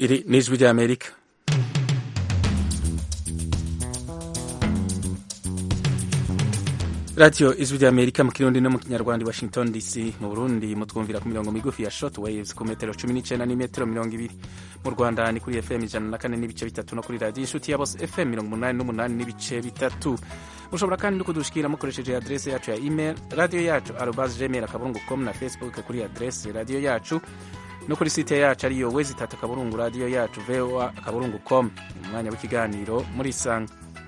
Iri ni ijwi ry'Amerika radiyo ijwi ry'Amerika mu kirundi no mu kinyarwanda Washington DC mu Burundi mutwumvira ku mirongo migufi ya short waves ku metero cumi n'icenda n'imetero mirongo ibiri mu Rwanda ni kuri FM ijana na kane n'ibice bitatu no kuri radiyo inshuti ya bose FM mirongo umunani n'umunani n'ibice bitatu mushobora kandi no kudushikira mukoresheje adrese yacu ya email radiyo yacu arobas gmail akaburungu com na facebook kuri adrese radiyo yacu no kuri site yacu ariyo wezi itatu akaburungu radiyo yacu voa akaburungu com mu mwanya w'ikiganiro muri isanga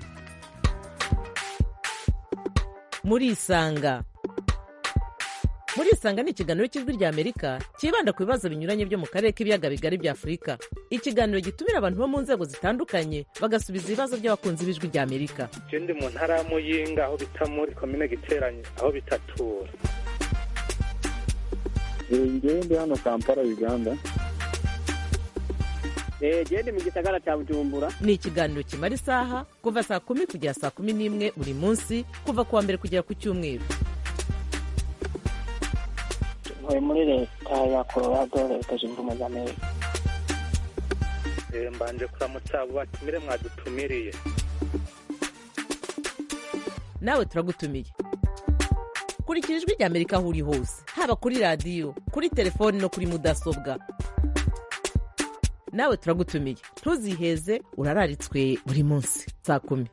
muri isanga muri isanga ni ikiganiro cy'ijwi rya amerika cyibanda ku bibazo binyuranye byo mu karere k'ibiyaga bigari bya afurika ikiganiro gitumira abantu bo mu nzego zitandukanye bagasubiza ibibazo by'abakunzi b'ijwi rya amerika je ndi mu ntara ya muyinga aho bita muri komine giteranye aho bitatura ngewe ndi hano kampala uganda gende mu gisagara cya bujumbura ni ikiganiro kimara isaha kuva saa kumi kugera saa kumi n'imwe buri munsi kuva ku wa mbere kugera ku cyumweru ntuye muri leta ya colorado leta zunze ubumwe za amerika Eh, mbanje kuramutsa abo batumire mwadutumiriye nawe turagutumiye kurikira ijwi rya amerika aho uri hose haba kuri radiyo kuri telefoni no kuri mudasobwa nawe turagutumiye ntuziheze urararitswe buri munsi saa kumi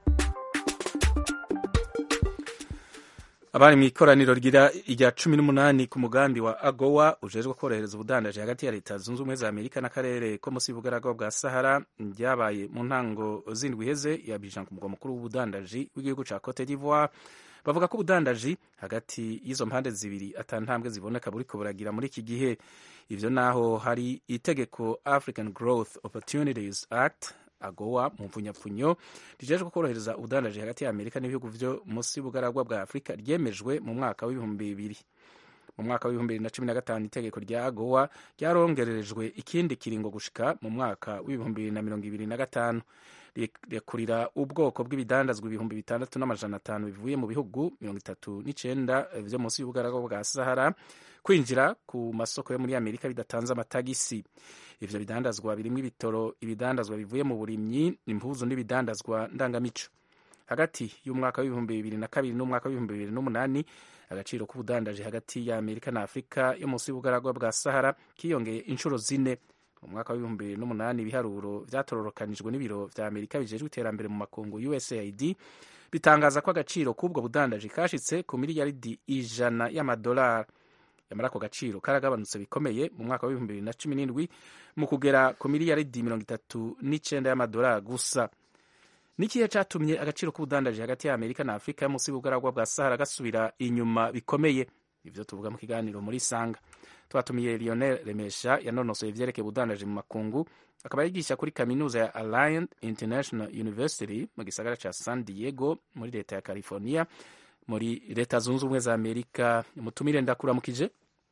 abari mu ikoraniro rigira irya cumi n'umunani ku mugambi wa agowa ujejwe korohereza ubudandaji hagati ya leta zunze ubumwe za amerika n'akarere ko munsi y'ubugaragwa bwa sahara ryabaye mu ntango zindwi iheze ya bijan ku mugwa mukuru w'ubudandaji w'igihugu ca cote d'ivoire bavuga ko ubudandaji hagati y'izo mpande zibiri ata ntambwe ziboneka buriko buragira muri iki gihe ivyo naho hari itegeko african growth opportunities act agowa mu mvunyapfunyo rijejwe korohereza ubudandaji hagati ya amerika n'ibihugu vyo munsi y'ubugaragwa bwa afurika ryemejwe mu mwaka w'ibihumbi bibiri mu mwaka w'ibihumbi bibiri na cumi na gatanu itegeko rya agowa ryarongererejwe ikindi kiringo gushika mu mwaka w'ibihumbi bibiri na mirongo ibiri na gatanu rekurira ubwoko bw'ibidandazwa ibihumbi bitandatu n'amajana atanu bivuye mu bihugu mirongo itatu n'icenda vyo munsi y'ubugaragwa bwa sahara kwinjira ku masoko yo muri amerika bidatanze amatagisi ivyo bidandazwa birimwo ibitoro ibidandazwa bivuye mu burimyi impuzu n'ibidandazwa ndangamico hagati y'umwaka w'ibihumbi bibiri na kabiri n'umwaka w'ibihumbi bibiri n'umunani agaciro k'ubudandaji hagati ya amerika na afurika yo munsi y'ubugaragwa bwa sahara kiyongeye inshuro zine mu mwaka w'ibihumbi bibiri n'umunani ibiharuro vyatororokanijwe n'ibiro vya amerika bijejwe iterambere mu makungu usaid bitangaza ko agaciro k'ubwo budandaji kashitse ku miliyaridi ijana y'amadolari yamara ako gaciro karagabanutse bikomeye mu mwaka w'ibihumbi bibiri na cumi n'indwi mu kugera ku miliyaridi mirongo itatu n'icenda y'amadolari gusa n'ikihe catumye agaciro k'ubudandaji hagati ya amerika na afurika yo munsi y'ubugaragwa bwa sahara gasubira inyuma bikomeye ivyo tuvuga mu kiganiro muri sanga twatumiye lionel remesha yanonosoye ivyerekeye ubudandaji mu makungu akaba yigisha kuri kaminuza ya alliant international university mu gisagara ca san diego muri leta ya california muri leta zunze ubumwe za amerika mutumire ndakuramukije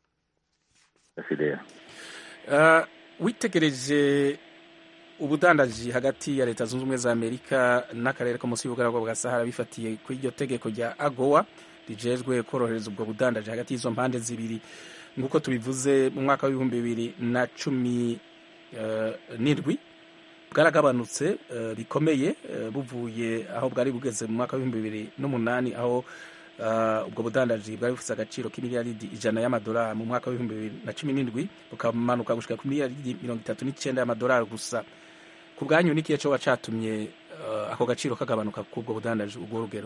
Fidel. uh, witegereje ubudandaji hagati ya leta zunze ubumwe za amerika n'akarere ko munsi y'ubugaragwa bwa sahara bifatiye kuri iryo tegeko rya agowa rijejwe korohereza ubwo budandaji hagati y'izo mpande zibiri nk'uko tubivuze mu mwaka w'ibihumbi bibiri na cumi uh, n'indwi bwaragabanutse uh, bikomeye uh, buvuye aho bwari bugeze mu mwaka w'ibihumbi bibiri n'umunani aho uh, ubwo budandaji bwari bufite agaciro k'imiliyaridi ijana y'amadolari mu mwaka w'ibihumbi bibiri na cumi n'indwi bukamanuka gushika ku miliyaridi mirongo itatu n'icenda y'amadolari gusa ku bwanyu n'ikihe coba catumye uh, ako gaciro kagabanuka k'ubwo budandaji ubwo rugero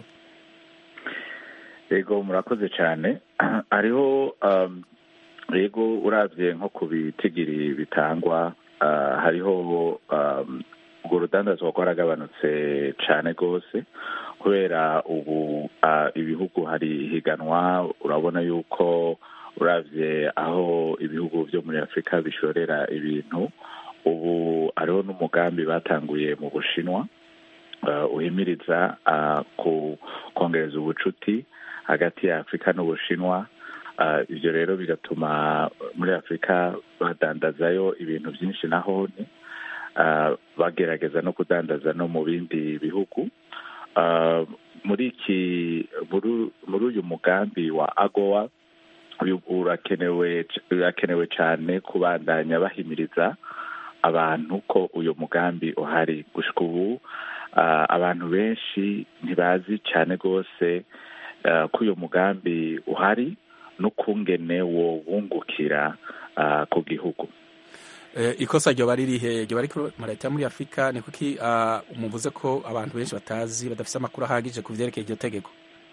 yego murakoze cyane hariho um, yego uravye nko ku bitigiri bitangwa uh, hariho um, urwo rudandazwa rwaragabanutse cyane rwose kubera ubu uh, ibihugu hari higanwa urabona yuko uravye aho ibihugu vyo muri afurika bishorera ibintu ubu hariho n'umugambi batanguye mu bushinwa uh, uhimiriza uh, ku kongereza ubucuti hagati ya afurika n'ubushinwa uh, ivyo rero bigatuma muri afurika badandazayo ibintu byinshi nahone uh, bagerageza no kudandaza no mu bindi bihugu uh, muri iki muri uyu mugambi wa agowa urakenewe urakenewe cyane kubandanya bahimiriza abantu ko uyu mugambi uhari gushika ubu ah, abantu benshi ntibazi cyane rwose ah, ko uyu mugambi uhari n'ukungene wo wungukira ah, ku gihugu Eh, ikosa ryoba ririhe ryoba riko mu leta yo muri afurika ni kuki ah, muvuze ko abantu benshi batazi badafite amakuru ahagije ku vyerekeye iryo tegeko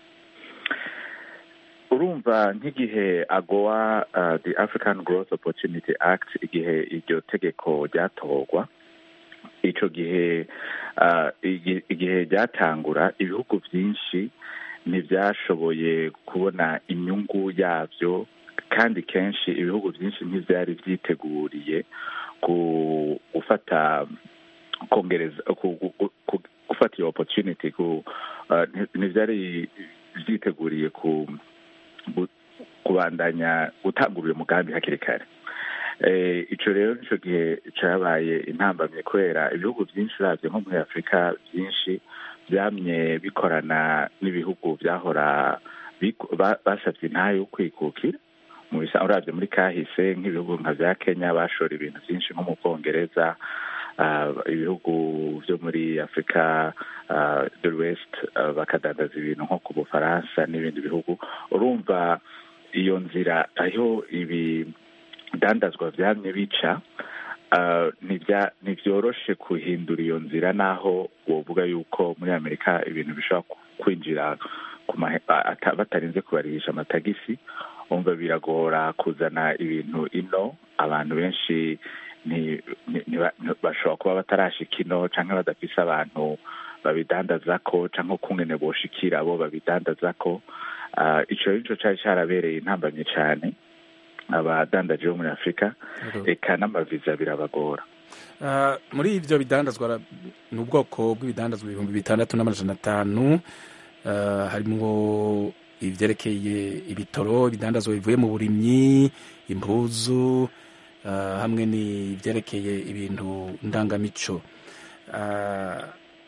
urumva nk'igihe agowa uh, the african growth opportunity act igihe iryo tegeko ryatorwa ico gihe uh, igi- igihe ryatangura ibihugu vyinshi ntivyashoboye kubona inyungu yavyo kandi kenshi ibihugu vyinshi ntivyari vyiteguriye ku gufata kongereza ku- ku- ku- ku- gufata iyo opportunity ku uh, nti- ntivyari vyiteguriye ku gu- kubandanya gutangura uyu mugambi hakiri kare Eh, ico rero nico gihe cabaye intambamye kubera ibihugu vyinshi uravye nko muri afurika vyinshi vyamye bikorana n'ibihugu vyahora biku- ba- basavye intahe yo kwikukira mu bisa uravye muri kahise nk'ibihugu nka vya kenya bashora ibintu vyinshi nko mu bwongereza ah, ibihugu vyo muri afurika ah, de l'ouest ah, bakadandaza ibintu nko ku bufaransa n'ibindi bihugu urumva iyo nzira aho ibidandazwa vyamye bica ah, ntivya- ntivyoroshe kuhindura iyo nzira naho wovuga yuko muri amerika ibintu bishobora ku- kwinjira ku mahe- a- ata- batarinze kubarihisha amatagisi umva biragora kuzana ibintu ino abantu benshi ni- ni- ni- ni- bashobora kuba batarashika ino canke badafise abantu babidandazako canke ukungene boshikira abo babidandazako Ah, ico rero nico cari carabereye intambamye cane abadandaji bo muri afurika eka n'amaviza birabagora Ah, muri ivyo bidandazwa ra- ni ubwoko bw'ibidandazwa ibihumbi bitandatu n'amajana atanu Ah, harimwo ivyerekeye ibitoro ibidandazwa bivuye mu burimyi impuzu ah, hamwe n'ivyerekeye ibintu ndangamico Ah,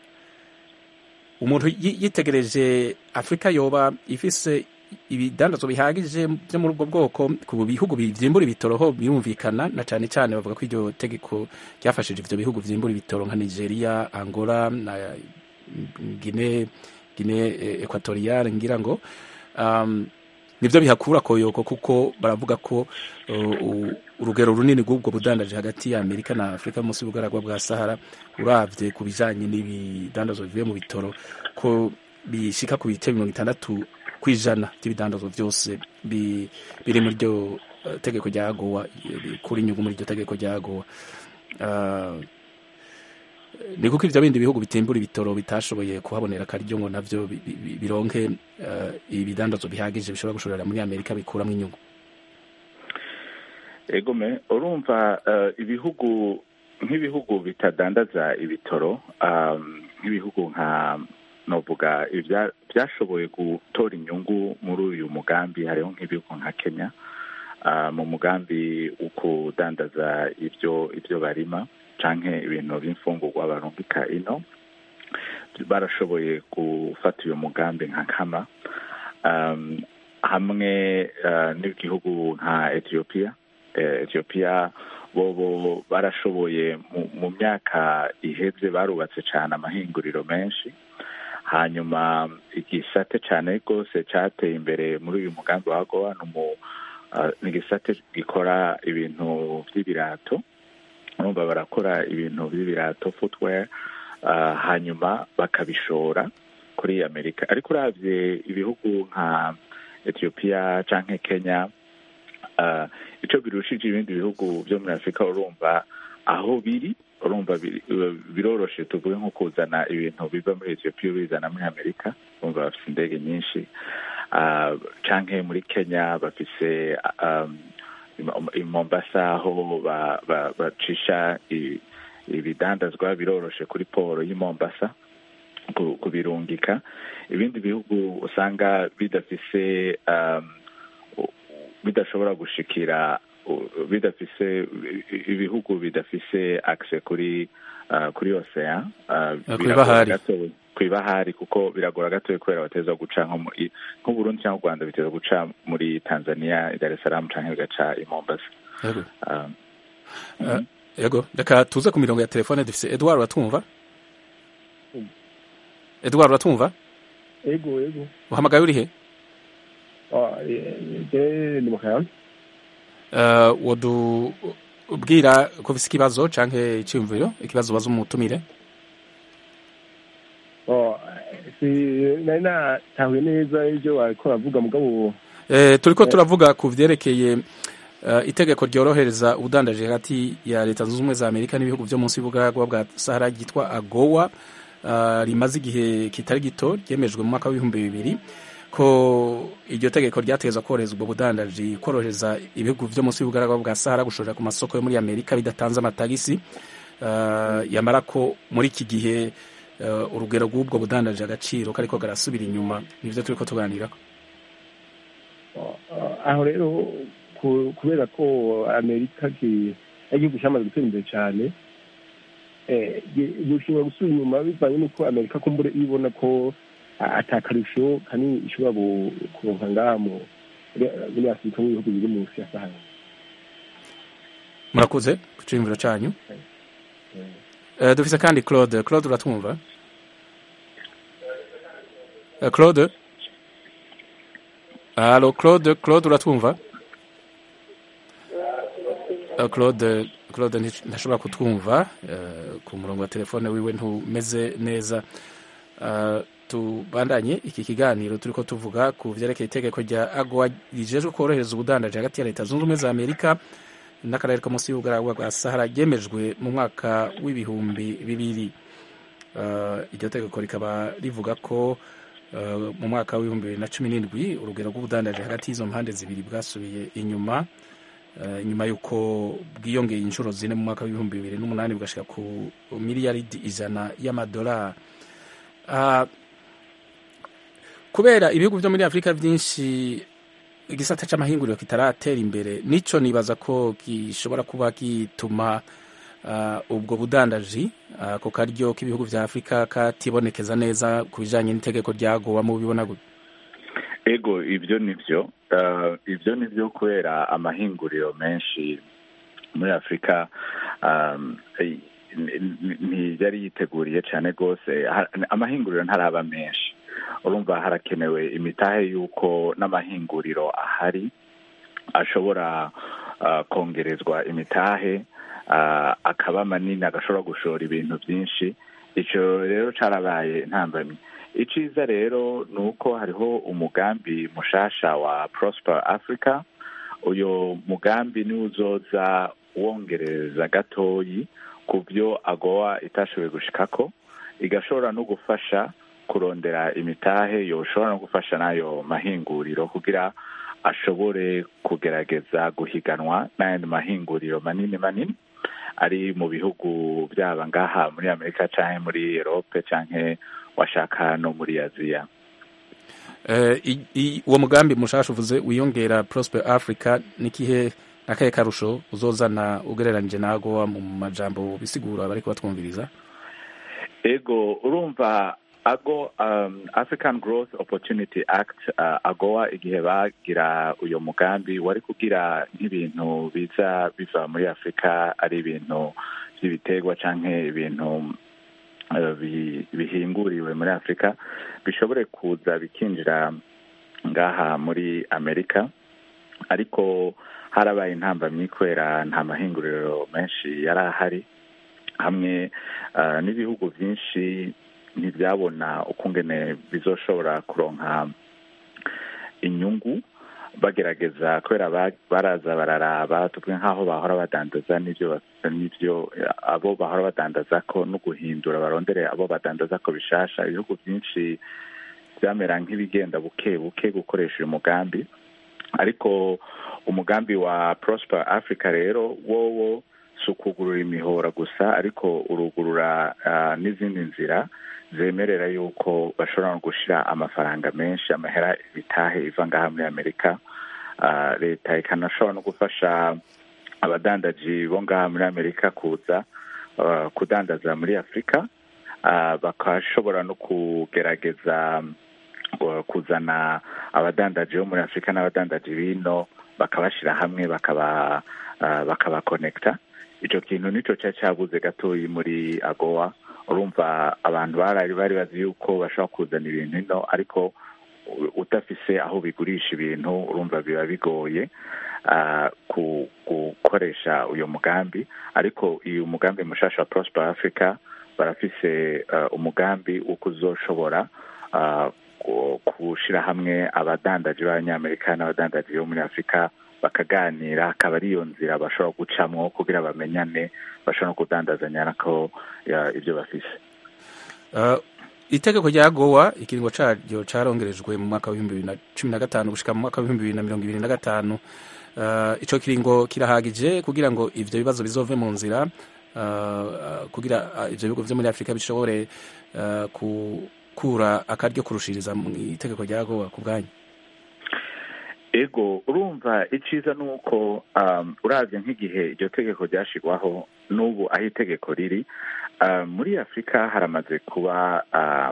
umuntu yi- yitegereje afurika yoba ifise ibidandazwa bihagije byo muri ubwo bwoko ku bihugu vyimbura ibitoro ho birumvikana na cane cane bavuga ko iryo tegeko ryafashije ivyo bihugu vyimbura ibitoro nka nigeria angola na gine gine equatoriale ngira ngo um, nivyo bihakura koyoko kuko baravuga ko uh, u- urugero runini rw'ubwo budandaje hagati ya amerika na afurika munsi y'ubugaragwa bwa sahara uravye ku bijanye n'ibidandazwa bivuye mu bitoro ko bishika ku bice mirongo itandatu kw'ijana by'ibidandazwa byose bi- biri muri iryo eh, tegeko rya agowa bikura inyungu muri iryo tegeko rya agowa Ah, ni kuko ivyo bindi bihugu bitimbura ibitoro bitashoboye kuhabonera akaryo ngo navyo bi- bi- bironke eh, ibidandazwa bihagije bishobora gushorera muri amerika bikuramwo inyungu egome urumva eh, ibihugu nk'ibihugu bitadandaza ibitoro um, nk'ibihugu nka novuga ibya- byashoboye gutora inyungu muri uyu mugambi hariho nk'ibihugu nka kenya ah, mu mugambi wo kudandaza ibyo ibyo barima canke ibintu by'imfungurwa barungika ino barashoboye gufata uyu mugambi nka kama um, hamwe uh, n'igihugu nka ethiopia eh, ethiopia bobo barashoboye mu, mu myaka iheze barubatse cyane amahinguriro menshi hanyuma igisate cyane rwose cyateye imbere muri uyu mugambi wa gowa ni umu- ah, ni igisate gikora ibintu by'ibirato urumva barakora ibintu by'ibirato footwear ah, hanyuma bakabishora kuri amerika ariko uravye ibihugu nka ethiopia canke kenya ah, ico birushije ibindi bihugu vyo muri afurika urumva aho biri urumva biri- biroroshe tuvuge nko kuzana ibintu biva muri ethiopia bizana muri amerika urumva bafise indege nyinshi Ah, canke muri kenya bafise um, i mombasa aho ba- ba- bacisha i- ibidandazwa biroroshe kuri poro y'i mombasa ku- kubirungika ibindi bihugu usanga bidafise um, u- bidashobora gushikira u- bidafise ibihugu bidafise access kuri uh, kuri ocean uh, kuri biragora bahari. gatoya- kuri bahari kuko biragora gatoya kubera bateza guca nko muri- nk'uburundi cyangwa u rwanda biteza guca muri tanzania i dar es salaam canke bigaca i mombasa Yego. um, Eh, yego reka tuze ku mirongo ya telefone dufise edward uratwumva edward uratwumva ego ego uhamagaye uri he Ah, eh, je ni mu kayanza uh, wodu ubwira ko ufise ikibazo canke iciyumviro ikibazo ubaza umutumire Oh, si nari natahuye neza ibyo wariko uravuga mugabo Eh, turiko turavuga ku vyerekeye uh, itegeko ryorohereza ubudandaji hagati ya leta zunze ubumwe za amerika n'ibihugu vyo munsi y'ubugaragwa bwa sahara ryitwa agowa uh, rimaze igihe kitari gito ryemejwe mu mwaka w'ibihumbi bibiri ko iryo tegeko ryategezwa korohereza ubwo budandaji korohereza ibihugu vyo munsi y'ubugaragwa bwa sahara gushorera ku masoko yo muri amerika bidatanze amatagisi uh, yamara ko muri iki gihe uh, urugero rw'ubwo budandaji agaciro kariko garasubira inyuma nivyo turiko tuganirako Ah, aho rero ku- kubera ko amerika ki- ari igihugu cyamaze gutera imbere cyane eh, gi- gushobora gusubira inyuma bivanye n'uko amerika kumbure ibona ko ah, ata karusho kanini ishobora gu- kuronka ngaha mu- muri muri afurika mu bihugu biri munsi ya sahara murakoze ku ciyumviro canyu Eh, dufise kandi claude claude uratwumva Eh, claude alo claude claude uratwumva Eh, claude claude nti- ntashobora kutwumva eh, ku murongo wa telefone wiwe ntumeze neza Eh, tubandanye iki kiganiro turiko tuvuga ku vyerekeye itegeko rya agowa rijejwe korohereza ubudandaji hagati ya leta zunze ubumwe za amerika n'akarere ko munsi y'ubugaragwa bwa sahara ryemejwe mu mwaka w'ibihumbi bibiri Uh, iryo tegeko rikaba rivuga ko uh, mu mwaka w'ibihumbi bibiri na cumi n'indwi urugero rw'ubudandaji hagati y'izo mpande zibiri bwasubiye inyuma uh, inyuma y'uko bwiyongeye inshuro zine mu mwaka w'ibihumbi bibiri n'umunani bugashika ku miliyaridi ijana y'amadolari uh, kubera ibihugu vyo muri afurika vyinshi igisata c'amahinguriro kitaratera imbere nico nibaza ko gishobora kuba gituma uh, ubwo budandaji uh, ku karyo k'ibihugu vya afurika katibonekeza neza ku bijanye n'itegeko ryagowa mu bibona gute ego ibyo ni byo Uh, ibyo ni byo kubera amahinguriro menshi muri afurika um, eh, n- n- ntiyari yiteguriye cyane rwose Ha- amahinguriro ntaraba menshi urumva harakenewe imitahe y'uko n'amahinguriro ahari ashobora uh, kongerezwa imitahe uh, akaba manini agashobora gushora ibintu byinshi icyo rero cyarabaye intambamyi iciza rero ni uko hariho umugambi mushasha wa prosper africa uyu mugambi niwo uzoza wongereza gatoyi ku byo agowa itashoboye gushikako igashobora no gufasha kurondera imitahe yoshobora no gufasha n'ayo mahinguriro kugira ashobore kugerageza guhiganwa n'ayandi mahinguriro manini manini ari mu bihugu byaba ngaha muri amerika cyangwa muri erope cyangwa washaka no muri aziya Eh, i- i- uwo mugambi mushasha uvuze wiyongera prosper africa nikihe nakahe karusho uzozana ugereranije na agowa mu majambo bisigura bariko batwumviriza ego urumva ago um, african growth opportunity act uh, agowa igihe bagira uyo mugambi wari kugira nk'ibintu biza biva muri afurika ari ibintu by'ibiterwa canke ibintu uh, bi- bihinguriwe muri afurika bishobore kuza bikinjira ngaha muri amerika ariko harabaye intambamyi kubera nta mahinguriro menshi yari ahari hamwe uh, n'ibihugu byinshi ntibyabona ukungene bizoshobora kuronka inyungu bagerageza kubera ba- baraza bararaba tuvuge nk'aho bahora badandaza n'ibyo bas- n'ibyo eh, abo bahora badandaza ko no guhindura barondere abo badandaza ko bishasha ibihugu byinshi byamera nk'ibigenda buke buke gukoresha uyu mugambi ariko umugambi wa prosper africa rero wowo si ukugurura imihora gusa ariko urugurura ah, n'izindi nzira zemerera yuko bashobora no gushira amafaranga menshi amahera bitahe iva ngaha muri amerika Ah, leta ikanashobora no gufasha abadandaji bo ngaha muri amerika kuza ah, kudandaza muri afurika Ah, bakashobora no kugerageza uh, kuzana abadandaji bo muri afurika n'abadandaji bino bakabashyira hamwe bakaba uh, bakabakonekita icyo kintu nicyo cyari cyabuze gatoyi muri agowa urumva abantu barari bari bazi yuko bashobora kuzana ibintu ino ariko udafise aho bigurisha ibintu urumva biba bigoye gukoresha uyu mugambi ariko uyu mugambi mushasha wa prosper africa barafise umugambi wo kuzoshobora gushyira hamwe abadandaji b'abanyamerika n'abadandaji bo muri afurika bakaganira akaba ari iyo nzira bashobora gucamo kugira bamenyane bashobora no kudandazanya nako ibyo bafise itegeko rya gowa ikiringo cyaryo cyarongerejwe mu mwaka w'ibihumbi bibiri na cumi na gatanu gushyika mu mwaka w'ibihumbi bibiri na mirongo ibiri na gatanu icyo kiringo kirahagije kugira ngo ibyo bibazo bizove mu nzira kugira ibyo bihugu byo muri afurika bishobore gukura akaryo kurushiriza mu itegeko rya gowa ku bwanyu ego urumva icyiza ni uko urabye nk'igihe iryo tegeko ryashyirwaho n'ubu aho itegeko riri muri afurika haramaze kuba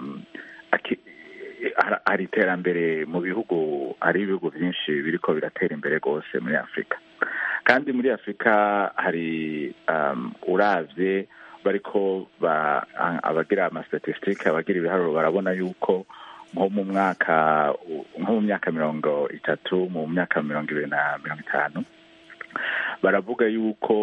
hari iterambere mu bihugu hari ibihugu byinshi biriko biratera imbere rwose muri afurika kandi muri afurika hari urabye bariko abagira amasitatisitike abagira ibiharuro barabona yuko nko mu mwaka nko mu myaka mirongo itatu mu myaka mirongo ibiri na mirongo itanu baravuga yuko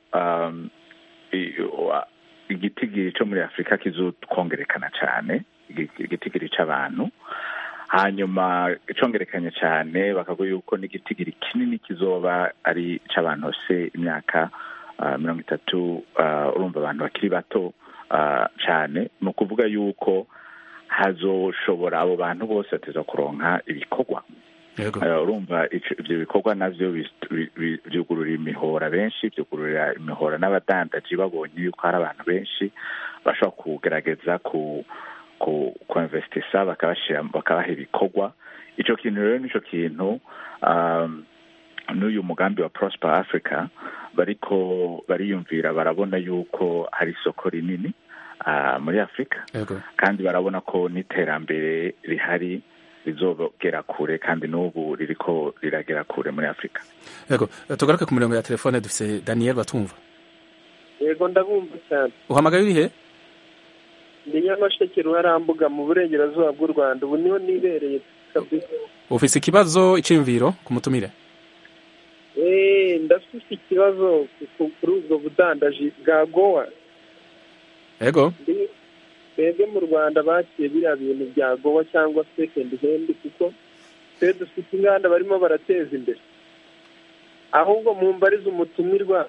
igitigiri cyo muri afurika kizokongerekana cyane igitigiri cy'abantu hanyuma icongerekanye cyane bakavuga yuko n'igitigiri kinini kizoba ari icy'abantu se imyaka mirongo itatu urumva abantu bakiri bato cyane ni ukuvuga yuko hazoshobora abo bantu bose bateza kuronka ibikorwa urumva ibyo bikorwa nabyo byugurura imihora benshi byugururira imihora n'abadandaji babonye yuko hari abantu benshi bashobora kugerageza ku kuinvestisa bakabaha ibikorwa icyo kintu rero nicyo kintu n'uyu mugambi wa prosper africa bariko bariyumvira barabona yuko hari isoko rinini muri afurika kandi barabona ko n'iterambere rihari rizogera kure kandi n'ubu ririko riragera kure muri afurika yego tugaruke ku mirongo ya telefone dufite daniel batumva yego ndabumva cyane uhamagaye urihe ndi nyamasheke ruharambuga mu burengerazuba bw'u rwanda ubu niho nibereye kabisa ufise ikibazo iciyumviro ku mutumire eee ndafite ikibazo kuri ubwo budandaji bwa gowa yego twebwe mu rwanda bakiye biriya bintu bya gowa cyangwa sekendi hendi kuko twe dufite inganda barimo barateza imbere ahubwo mu mbariza umutumirwa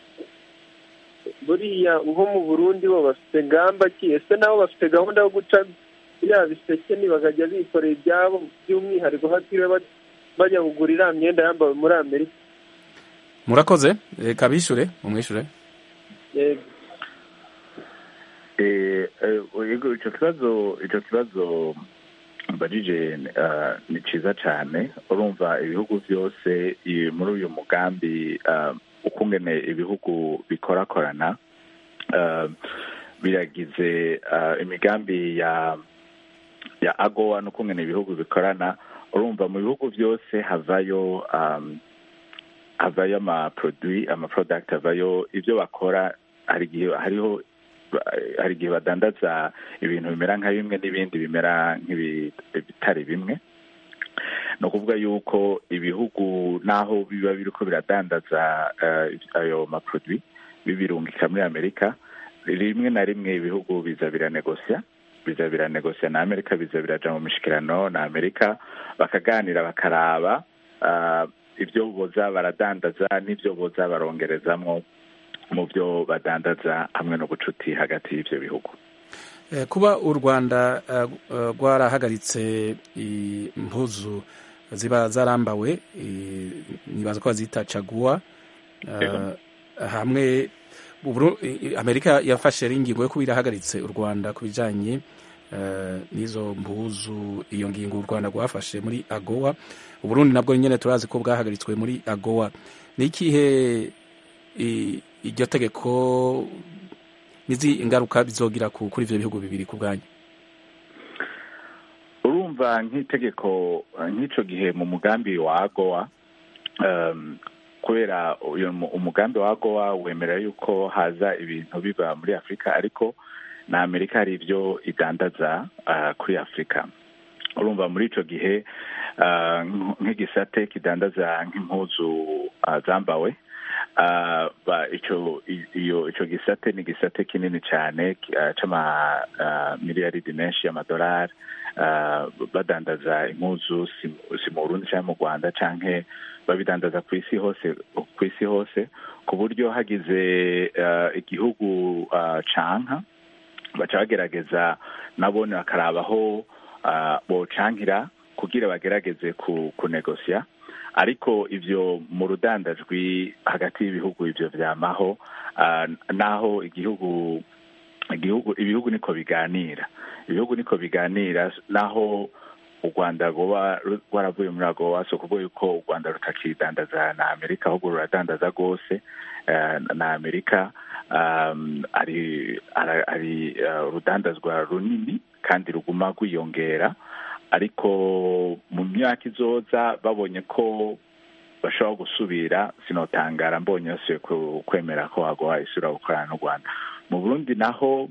buriya nko mu burundi bo bafite ngamba ki ese nabo bafite gahunda yo guca biriya biseke bakajya bikorera ibyabo by'umwihariko hatiriwe bajya kugura iriya myenda yambawe muri amerika murakoze reka bishure mumwishure yego icyo kibazo icyo kibazo mbajije ni cyiza cyane urumva ibihugu byose muri uyu mugambi ukungene ibihugu bikorakorana biragize imigambi ya ya agowa n'ukungene ibihugu bikorana urumva mu bihugu byose havayo havayo amaproduwi amaporodagiti havayo ibyo bakora hari igihe hariho hari igihe badandaza ibintu bimera nka bimwe n'ibindi bimera nk'ibitari bimwe ni ukuvuga yuko ibihugu n'aho biba biri ko biradandaza ayo maproduwi bibirungika muri amerika rimwe na rimwe ibihugu biza biranegosya biza biranegosya na amerika biza biraja mu mishikirano na amerika bakaganira bakaraba ibyo boza baradandaza n'ibyo boza barongerezamwo mu byo badandaza hamwe n'ubucuti hagati y'ibyo bihugu kuba u rwanda rwarahagaritse impuzu ziba zarambawe nibaza ko bazita caguwa hamwe amerika yafashe ingingo yo kuba irahagaritse u rwanda ku bijyanye n'izo mpuzu iyo ngingo u rwanda rwafashe muri agowa uburundi nabwo nyine turazi ko bwahagaritswe muri agowa ni ikihe iryo tegeko n'izi ingaruka bizogira kuri ibyo bihugu bibiri ku bwanyu urumva nk'itegeko nk'icyo gihe mu mugambi wa agowa kubera uyu mu- umugambi wa gowa wemera yuko haza ibintu biva muri afurika ariko na amerika hari ibyo idandaza ah, kuri afurika urumva muri ico gihe ah, nk- nk'igisate kidandaza nk'impuzu ah, zambawe ah, ba- ico i- iyo ico gisate ni igisate kinini cyane ki- ah, c'ama ah, miliyaridi menshi y'amadolari ah, badandaza impuzu si si mu burundi cyangwa mu rwanda canke babidandaza ku isi hose ku isi hose ku buryo hagize ah, igihugu ah, canka baca bagerageza nabone bakarabaho ah, bocankira kugira bagerageze ku kunegosya ariko ivyo mu rudandajwi hagati y'ibihugu ivyo vyamaho ah, naho igihugu igihugu ibihugu niko biganira ibihugu niko biganira naho u rwanda rwoba rwaravuye muri agowa si ukuvuga yuko u rwanda rutakidandaza na amerika ahubwo ruradandaza rwose eh, na amerika um, ari ara- ari uh, urudandazwa runini kandi ruguma rwiyongera ariko mu myaka izoza babonye ko bashobora gusubira sinotangara mbonye yose ku- kwemera ko agowa isubira gukorana n'u rwanda mu burundi naho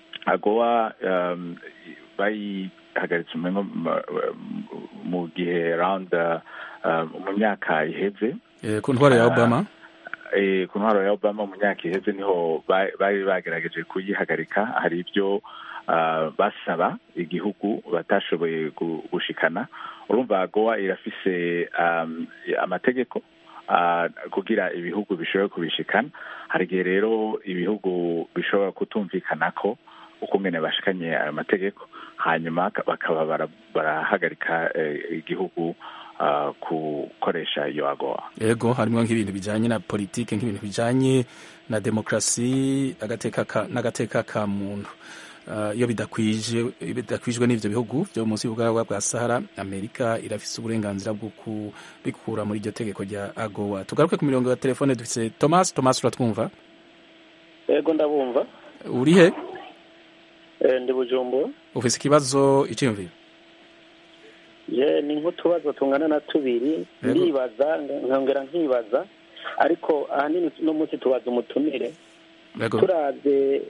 agowa um, bayihagaritse umengo mu- mu gihe round uh, mu myaka iheze Eh, ku ntwaro ya Ah, obama eh, ku ntwaro ya obama mu myaka iheze niho ba- bari bagerageje kuyihagarika hari ibyo ah, basaba igihugu batashoboye gu- gushikana urumva gowa irafise um, amategeko ah, kugira ibihugu bishobore kubishikana hari igihe rero ibihugu bishobora kutumvikana ko ukungene bashikanye ayo mategeko hanyuma ka- bakaba bara- barahagarika eh, igihugu ah, gukoresha iyo agowa yego harimo nk'ibintu bijanye na politike nk'ibintu bijanye na demokrasi agateka ka- n'agateka ka muntu Ah, iyo bidakwije bidakwijwe n'ivyo bihugu vyo munsi y'ubugaragwa bwa sahara amerika irafise uburenganzira bwo kubikura muri iryo tegeko rya agowa tugaruke ku mirongo ya telefone dufise thomas thomas uratwumva yego ndabumva uri he Eh, ndi bujumbura ufise ikibazo iciyumviro ye ni nk'utubazo tungana na tubiri Yego. ndibaza nkongera nkibaza ariko ahanini no munsi tubaza umutumire yego turavye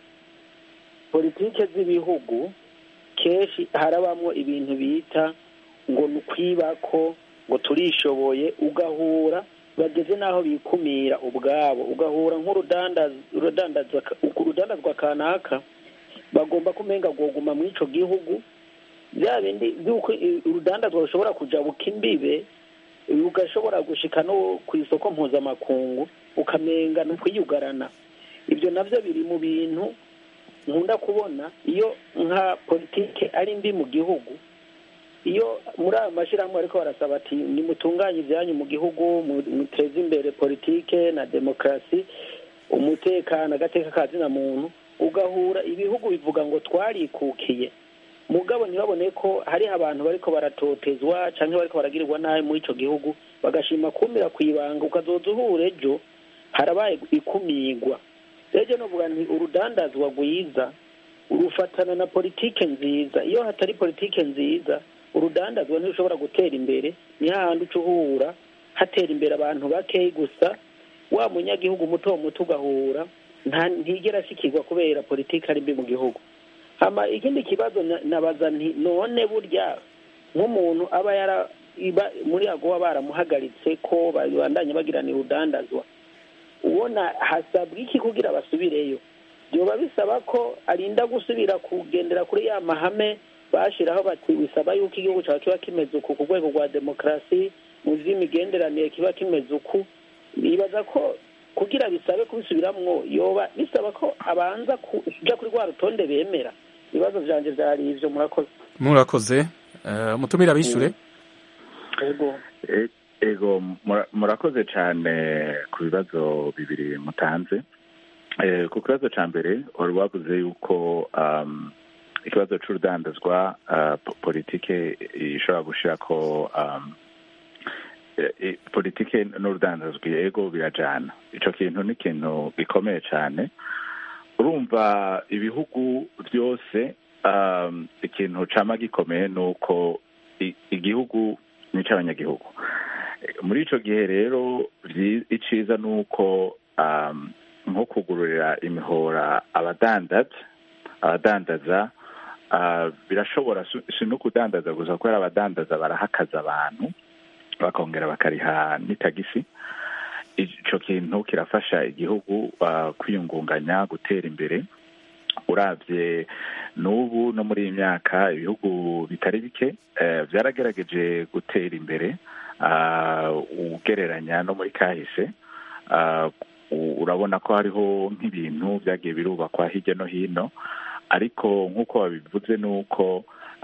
politike z'ibihugu kenshi harabamwo ibintu bita ngo ni ukwibako ngo turishoboye ugahura bageze n'aho bikumira ubwabo ugahura nk'urudandaz- urudandazwa ka- urudandazwa kanaka bagomba kumenga rwoguma muri ico gihugu bya bindi by'uko i- urudandazwa rushobora kujabuka imbibe ugashobora gushika no ku isoko mpuzamakungu ukamenga ni ukwiyugarana ibyo nabyo biri mu bintu nkunda kubona iyo nka politike ari mbi mu gihugu iyo muri ayo mashyirahamwe ariko barasaba ati nimutunganye ibyanyu mu gihugu mu- muteze imbere politike na demokarasi umutekano agateka ka zina muntu ugahura ibihugu bivuga ngo twarikukiye mugabo ntibabone ko hariho abantu bariko baratotezwa canke bariko baragirirwa nabi muri ico gihugu bagashima kumira ku ibanga ukazoza uhura ejo harabaye ikumirwa rero novuga nti urudandazwa rwiza rufatana na politike nziza iyo hatari politike nziza urudandazwa ntirushobora gutera imbere ni hahandi uca uhura hatera imbere abantu bakeyi gusa wa munyagihugu muto muto ugahura nta ntigera ashikirwa kubera politike ari mbi mu gihugu hama ikindi kibazo na- nabaza nti none burya nk'umuntu aba yara iba muri agowa baramuhagaritse ko babandanye bagirana urudandazwa ubona hasabwa iki kugira basubireyo byoba bisaba ko arinda gusubira kugendera kuri ya mahame bashiraho bati bisaba yuko igihugu cyacu kiba kimeze uku ku rwego rwa demokarasi mu vy'imigenderanire kiba kimeze uku nibaza ko kugira bisabe kubisubiramwo yoba bisaba ko abanza kuja kuri rwa rutonde bemera ibibazo vyanje vyari ivyo murakoze murakoze Eh, umutumire abishure yego E- ego mura- murakoze cyane ku bibazo bibiri mutanze Eh, ku kibazo cya mbere wari wavuze yuko um, ikibazo c'urudandazwa uh, po- politike ishobora gushira ko um, e- e- politike n'urudandazwa ego birajana ico kintu ni ikintu gikomeye cyane urumva ibihugu byose um, ikintu cama gikomeye ni uko i- igihugu ni icy'abanyagihugu muri ico gihe rero iciza ni uko nko kugururira imihora abadandaza abadandaza birashobora si no kudandaza gusa kubera abadandaza barahakaza abantu bakongera bakariha n'itagisi icyo kintu kirafasha igihugu kwiyungunganya gutera imbere urabye n'ubu no muri iyi myaka ibihugu bitari bike byaragerageje gutera imbere ugereranya no muri kahise urabona ko hariho nk'ibintu byagiye birubakwa hirya no hino ariko nk'uko babivuze ni uko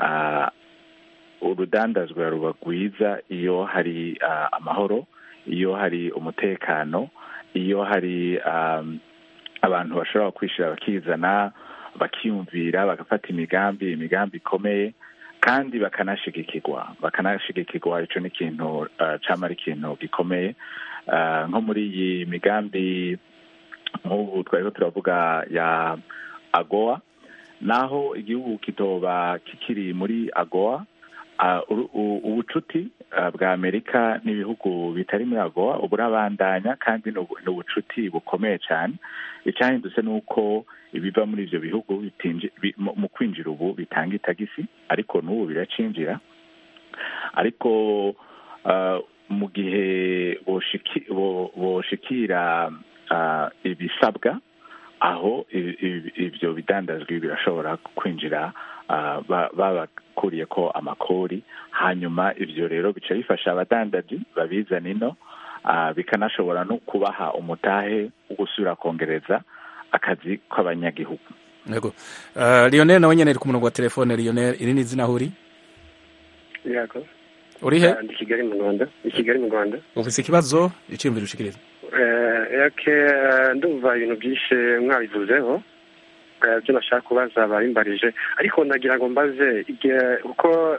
urudandazwa ruba rwiza iyo hari amahoro iyo hari umutekano iyo hari abantu bashobora kwishyira bakizana bakiyumvira bagafata imigambi imigambi ikomeye kandi bakanashigikirwa bakanashigikirwa icyo ni ikintu cyaba ari ikintu gikomeye nko muri iyi migambi nk'ubu twariho turavuga ya agowa naho igihugu kitoba kikiri muri agowa ubucuti bwa amerika n'ibihugu bitari muri agowa burabandanya kandi ni ubucuti bukomeye cyane icyahindutse ni uko ibiva muri ibyo bihugu mu kwinjira ubu bitanga itagisi ariko n'ubu biracinjira ariko mu gihe boshikira ibisabwa aho ibyo bidandazwi birashobora kwinjira babakuriye ko amakori hanyuma ibyo rero bica bifasha abadandaji babizana ino bikanashobora no kubaha umutahe wo gusubira kongereza akazi k'abanyagihugu yego lionel nawe nyine ari ku murongo wa telefone lionel iri ni izina aho uri yego uri he ndi kigali mu rwanda i kigali mu rwanda ufite ikibazo icyiyumviro ushikiriza yake ndumva ibintu byinshi mwabivuzeho byo nashaka kubaza babimbarije ariko nagira ngo mbaze kuko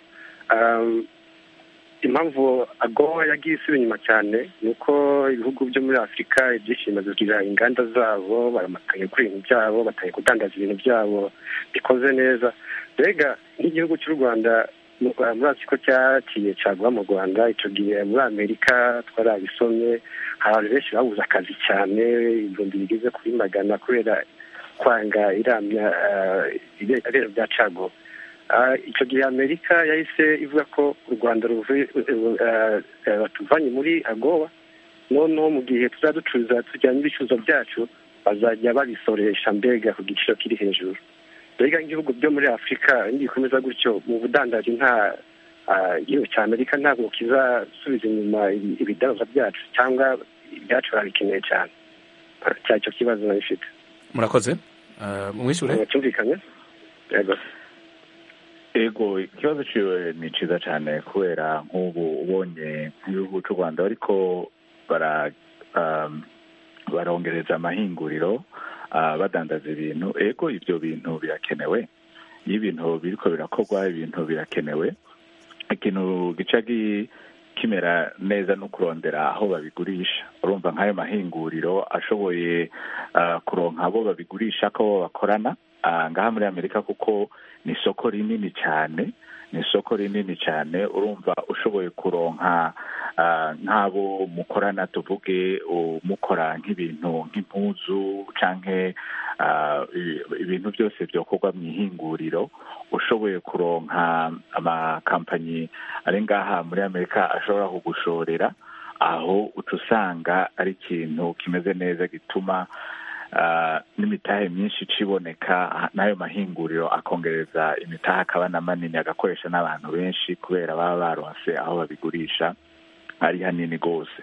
impamvu agowa yagiye isubira inyuma cyane ni uko ibihugu byo muri afurika ibyinshi bimaze kugira inganda zabo baramatanye kuri ibintu byabo batangiye kudandaza ibintu byabo bikoze neza mbega nk'igihugu cy'u rwanda murazi ko cyakiye caguha mu rwanda icyo gihe muri amerika twarabisomye hari abantu benshi babuze akazi cyane ibihumbi bigeze kuri magana kubera kwanga iramya ibero bya cago icyo gihe amerika yahise ivuga ko u rwanda batuvanye muri agowa noneho mu gihe tuzajya ducuruza tujyanye ibicuruzwa byacu bazajya babisoresha mbega ku giciro kiri hejuru mbega nk'ibihugu byo muri afurika nibikomeza gutyo mu budandaji nta igihugu cya amerika ntabwo kizasubiza inyuma ibidandazwa byacu cyangwa ibyacu barabikeneye cyane cyari icyo kibazo nabifite murakoze mwishyure cyumvikanye yego ego ikibazo ciwe ni ciza cyane kubera nk'ubu ubonye nk'igihugu cy'u rwanda ariko bara barongereza amahinguriro badandaza ibintu ego ibyo bintu birakenewe iyo ibintu biriko birakorwa ibintu birakenewe ikintu gica kimera neza no kurondera aho babigurisha urumva nk'ayo mahinguriro ashoboye kuronka abo babigurisha ko bakorana ngaha muri amerika kuko ni isoko rinini cyane ni isoko rinini cyane urumva ushoboye kuronka nk'abo mukorana tuvuge mukora nk'ibintu nk'impuzu cyangwa ibintu byose byokorwa mu ihinguriro ushoboye kuronka amakampanyi ari ngaha muri amerika ashobora kugushorera aho uca usanga ari ikintu kimeze neza gituma n'imitahe myinshi iciboneka n'ayo mahinguriro akongereza imitahe akaba na manini agakoresha n'abantu benshi kubera baba baronse aho babigurisha ari hanini rwose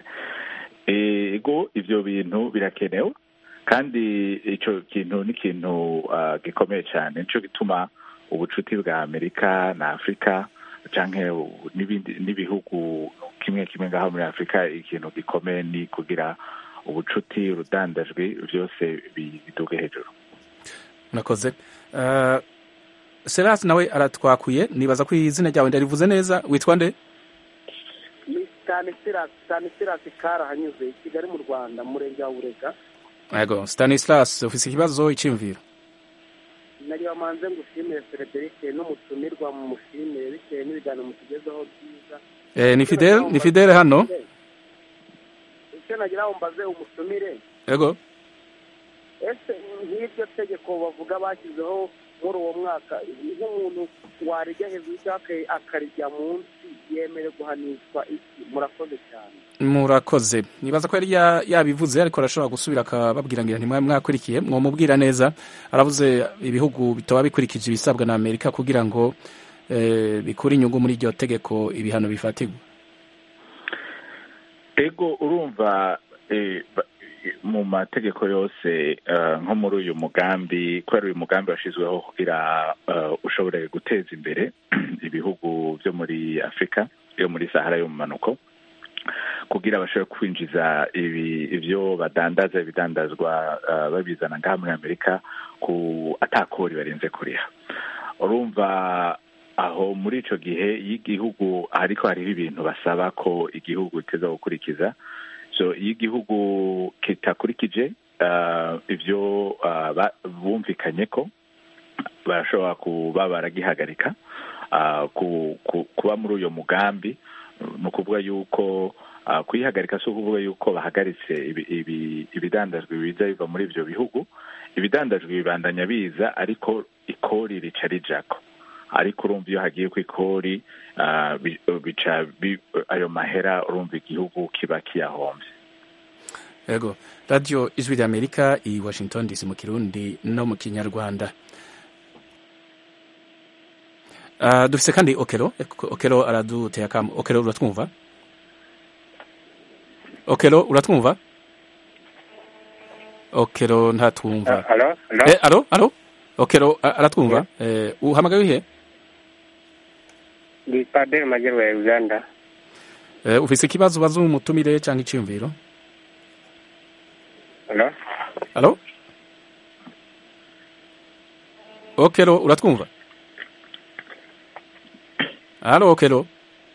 ego ibyo bintu birakenewe kandi icyo kintu ni ikintu gikomeye cyane nicyo gituma ubucuti bwa amerika na afurika cyangwa n'ibihugu kimwe kimwe ngaho muri afurika ikintu gikomeye ni kugira ubucuti urudandajwi byose biduge hejuru murakoze serasi nawe aratwakuye nibaza ko izina ryawe ndarivuze neza witwa nde ni stanisirasi karahanyuze i kigali mu rwanda mu murenge wa burega yego stanislas ufite ikibazo icyiyumviro nari wamanze ngo ushimire frederic n'umutumirwa mu mushimire bitewe n'ibiganiro mutugezaho byiza Eh, ni Fidel ni Fidel hano icyo nagira ngo mbaze umusumire yego ese nk'iryo tegeko bavuga bashyizeho muri uwo mwaka nk'umuntu warijya hejuru cyangwa akarijya munsi yemerewe guhanishwa iki murakoze cyane murakoze nibaza ko yari ya- yabivuze ariko arashobora gusubira akababwira ngo ntimwari mwakurikiye mwamubwira neza aravuze ibihugu bitaba bikurikije ibisabwa na amerika kugira ngo eh, bikure inyungu muri iryo tegeko ibihano bifatirwa ego urumva eh, ba- eh, mu mategeko yose eh, nko muri uyu mugambi kubera uyu mugambi washyizweho kugira eh, ushobore guteza imbere ibihugu byo muri afurika yo muri sahara yo mu manuko kugira bashobore kwinjiza ibi ibyo badandaza ibidandazwa eh, babizana ngaha muri amerika ku atakori barenze kuriha urumva aho muri ico gihe iyo igihugu ariko hariho ibintu basaba ko igihugu kiteza gukurikiza so iyo igihugu kitakurikije uh, ivyo uh, ba- bumvikanye ko barashobora kuba baragihagarika uh, ku, ku, kuba muri uyo mugambi ni ukuvuga yuko uh, kuyihagarika si ukuvuga yuko bahagaritse ibi- ibi- ibidandajwe biza biva muri ivyo bihugu ibidandajwe bibandanya biza ariko ikori rica rijako ariko urumva iyo hagiye ku ikori ah, bi- bica bi- ayo mahera urumva igihugu kiba kiyahombye yego radiyo ijwi rya amerika i washington dc mu kirundi no mu kinyarwanda Ah, dufise kandi okero okero araduteye akamu okero uratwumva okero uratwumva okero ntatwumva Alo, alo. Eh, alo alo okero a- aratwumva eh, uhamagaye wihe Ndi Padiri Majyaruguru ya Uganda. eh, ufise ikibazo ubaza umutumire cyangwa iciyumviro Alo. alo okero uratwumva alo okero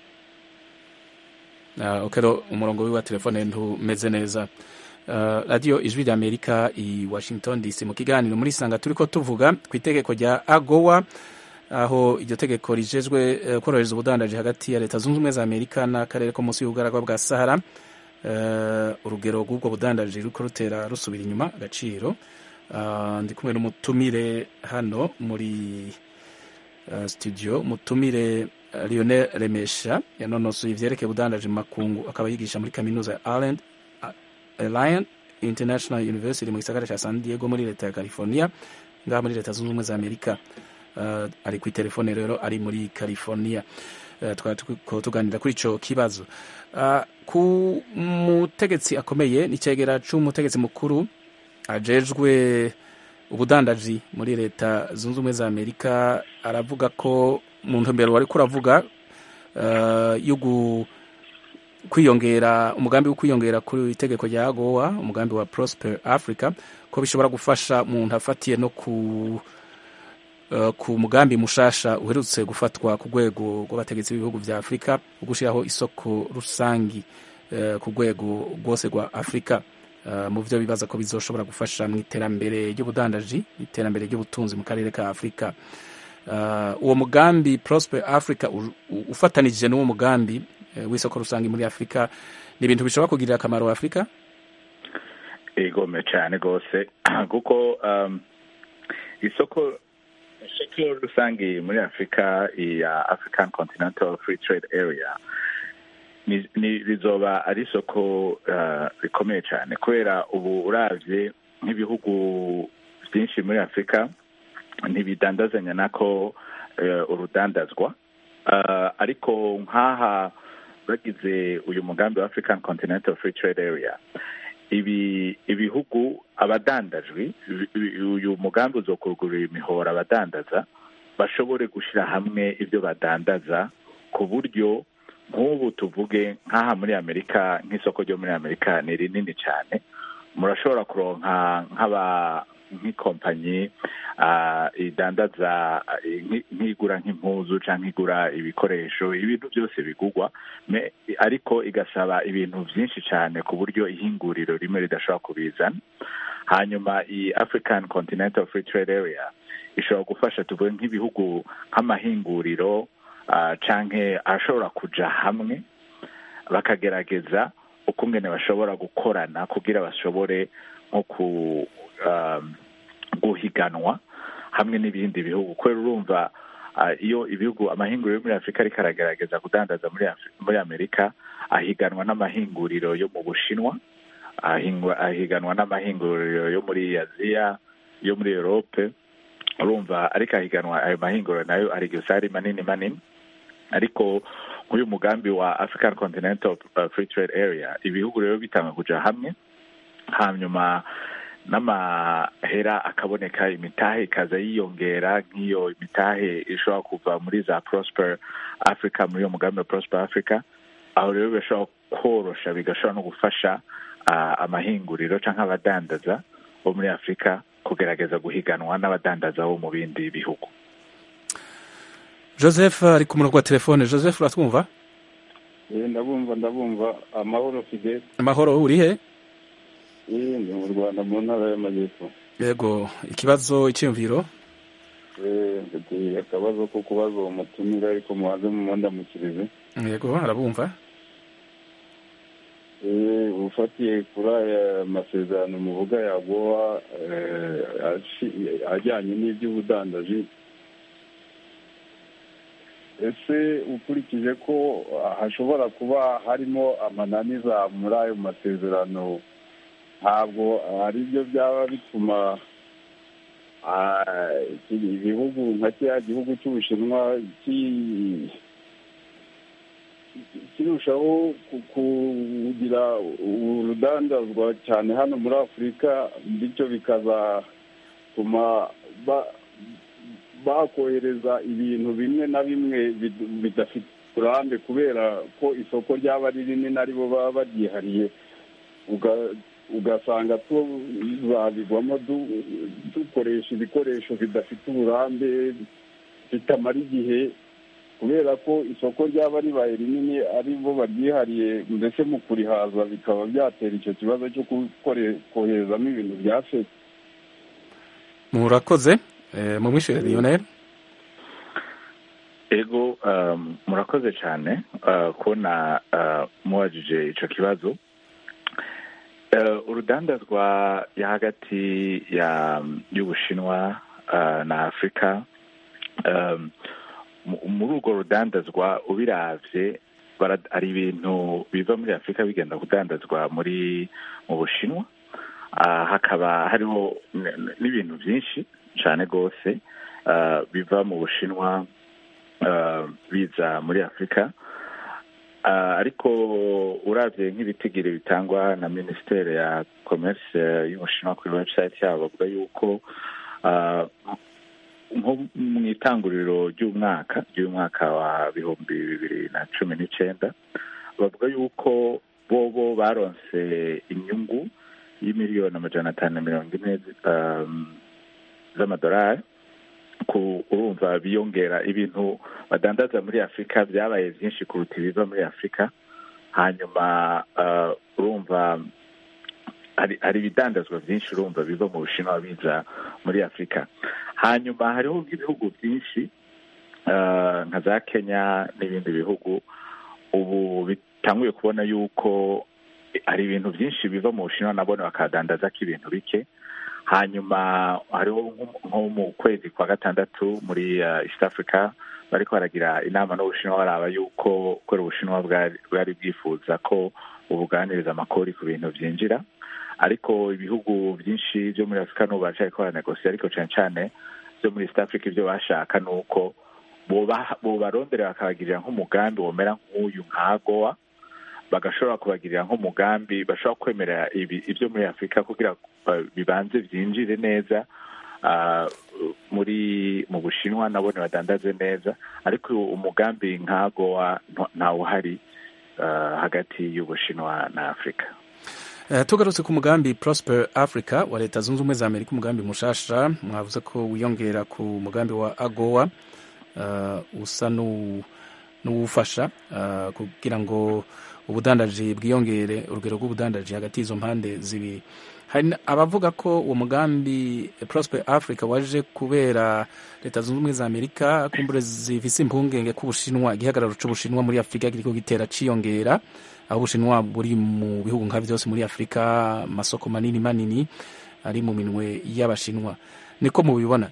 Ah, okero umurongo wiwe wa telefone ntumeze neza Uh, radiyo ijwi rya amerika i washington dc mu kiganiro muri sanga turiko tuvuga ku itegeko rya agowa aho iryo tegeko rijejwe eh, korohereza ubudandaji hagati ya leta zunze ubumwe za amerika n'akarere ko munsi y'ubugaragwa bwa sahara Eh, urugero rw'ubwo budandaji ruriko rutera rusubira inyuma agaciro Ah, ndi kumwe n'umutumire hano muri uh, studio mutumire uh, lionel remesha yanonosoye ivyerekeye ubudandaji mu makungu akaba yigisha muri kaminuza ya Ireland Lion International University mu gisagara ca San Diego muri leta ya California ngaha muri leta zunze ubumwe za Amerika uh, ari ku telefone rero ari muri California uh, twari turiko tuganira kuri ico kibazo uh, ku mutegetsi akomeye n'icegera c'umutegetsi mukuru ajejwe ubudandaji muri leta zunze ubumwe za Amerika aravuga ko mu ntumbero wariko uravuga uh, yo gu kwiyongera umugambi wo kwiyongera kuri itegeko rya agowa umugambi wa prosper africa ko bishobora gufasha umuntu afatiye no ku uh, ku mugambi mushasha uherutse gufatwa ku rwego rw'abategetsi b'ibihugu vya afurika wo gushyiraho isoko rusangi uh, ku rwego rwose rwa afurika uh, mu vyo bibaza ko bizoshobora gufasha mu iterambere ry'ubudandaji iterambere ry'ubutunzi mu karere ka afurika uh, uwo mugambi prosper africa u- u- ufatanije n'uwo mugambi eh, w'isoko rusange muri afurika ni ibintu bishobora kugirira akamaro afurika igome cyane rwose kuko um, isoko isoko rusange muri afurika ya african continental free trade area ni, ni rizoba ari isoko uh, rikomeye cyane kubera ubu uravye nk'ibihugu byinshi muri afurika ntibidandazanya nako uh, urudandazwa uh, ariko nk'aha bagize uyu mugambi wa african continental free trade area ibi ibihugu abadandajwe ibi- ibi- uyu mugambi uzokugurira imihora abadandaza bashobore gushyira hamwe ibyo badandaza ku buryo nk'ubu tuvuge nk'aha muri amerika nk'isoko ryo muri amerika ni rinini cyane murashobora kuronka nk'aba nk'ikompanyi ah, idandaza ah, nki- nk'igura nk'impuzu cyangwa igura ibikoresho ibintu byose bigugwa me- ariko igasaba ibintu byinshi cyane ku buryo ihinguriro rimwe ridashobora kubizana hanyuma iyi african continental free trade area ishobora gufasha tuvuge nk'ibihugu nk'amahinguriro uh, canke arashobora kuja hamwe bakagerageza ukungene bashobora gukorana kugira bashobore nko ku um, guhiganwa hamwe n'ibindi bihugu kubera urumva uh, iyo ibihugu amahinguriro yo muri afurika ariko aragerageza kudandaza muri, Afri- muri amerika ahiganwa n'amahinguriro yo mu bushinwa ahingwa- ahiganwa n'amahinguriro yo muri aziya yo muri europe urumva ariko ahiganwa ayo mahinguriro nayo ari gusa ari manini manini ariko nk'uyu mugambi wa african continental uh, free trade area ibihugu rero bitanga kuja hamwe hanyuma n'amahera akaboneka imitahe ikaza yiyongera nk'iyo imitahe ishobora kuva muri za prosper africa muri uyo mugambi wa prosper africa aho rero bishobora korosha bigashobora no gufasha uh, amahinguriro canke abadandaza bo muri afurika kugerageza guhiganwa n'abadandaza bo mu bindi bihugu joseph ari ku murongo wa telefone joseph uratwumva Eh, ndabumva ndabumva amahoro fide amahoro uri he Eh, ndi mu rwanda mu ntara y'amajyepfo yego ikibazo icyiyumviro Eh, mfite akabazo ko kubaza uwo mutumira ariko mubanze mumundamukirize yego arabumva Eh, ufatiye kuri aya masezerano muvuga yagowa ajyanye n'iby'ubudandaji ese ukurikije ko hashobora kuba harimo amananiza muri ayo masezerano ntabwo ari byo byaba bituma ah, iki- ibihugu nka kiriya gihugu cy'ubushinwa ki- kirushaho ku- kugira urudandazwa cyane hano muri afurika bityo bikazatuma ba- bakohereza ibintu bimwe na bimwe bid- bidafite uburambe kubera ko isoko ryaba ari rinini aribo baba baryihariye uga- ugasanga tuzabigwamo du- dukoresha ibikoresho bidafite uburambe bitamara igihe kubera ko isoko ryaba ribaye rinini ari bo baryihariye ndetse mu kurihaza bikaba byatera icyo kibazo cyo gukore- koherezamo ibintu bya feke murakoze eh, mumwishyure lionel ego um, murakoze cyane uh, kubona uh, mubajije ico kibazo uh, urudandazwa ya hagati ya y'ubushinwa uh, na afurika um, mu- muri urwo rudandazwa ubiravye bara- hari ibintu biva muri afurika bigenda kudandazwa muri mu bushinwa uh, hakaba hariho n- n- n'ibintu byinshi cyane rwose uh, biva mu bushinwa uh, biza muri afurika uh, ariko uravye nk'ibitigiri bitangwa na minisiteri ya commerce y'ubushinwa kuri website yabo bavuga yuko uh, nko mu itanguriro ry'umwaka ry'umwaka wa bihumbi bibiri na cumi n'icenda bavuga yuko bobo baronse inyungu y'imiliyoni amajana atanu na mirongo ine um, z'amadolari ku urumva biyongera ibintu badandaza muri afurika byabaye byinshi kuruta ibiva muri afurika hanyuma uh, urumva hari hari ibidandazwa byinshi urumva biva mu bushinwa biza muri afurika hanyuma hariho ibihugu byinshi uh, nka za kenya n'ibindi bihugu ubu bitanguye kubona yuko hari ibintu byinshi biva mu bushinwa nabone bakadandaza ko ibintu bike hanyuma hariho nko- nko mu kwezi kwa gatandatu muri uh, east africa bariko baragira inama n'ubushinwa baraba yuko kubera ubushinwa bwari bwari bwifuza ko ubuganiriza amakori ku bintu byinjira ariko ibihugu byinshi byo muri afurika n'ubu baracariko baranegosiye ariko cane cane byo muri east africa ibyo bashaka ni uko boba- bobarondera bakabagirira nk'umugambi womera nk'uyu nka gowa bagashobora kubagirira nk'umugambi bashobora kwemera ibi- ibyo muri afurika kugira uh, bibanze byinjire neza uh, muri mu bushinwa nabone badandaze neza ariko umugambi nka gowa nta- ntawuhari uh, hagati y'ubushinwa na afurika Eh, tugarutse ku mugambi prosper africa wa leta zunze ubumwe za amerika umugambi mushasha mwavuze ko wiyongera ku mugambi wa agowa uh, usa n'uwu- n'uwufasha uh, kugira ngo ubudandaji bwiyongere urugero rw'ubudandaji hagati y'izo mpande zibi hari abavuga ko uwo mugambi prosper africa waje kubera leta zunze ubumwe za amerika kumbure zifise impungenge ko ubushinwa igihagararo c'ubushinwa muri afurika kiriko gitera ciyongera aho ubushinwa buri mu bihugu nka byose muri afurika amasoko manini manini ari mu minwe y'abashinwa niko mubibona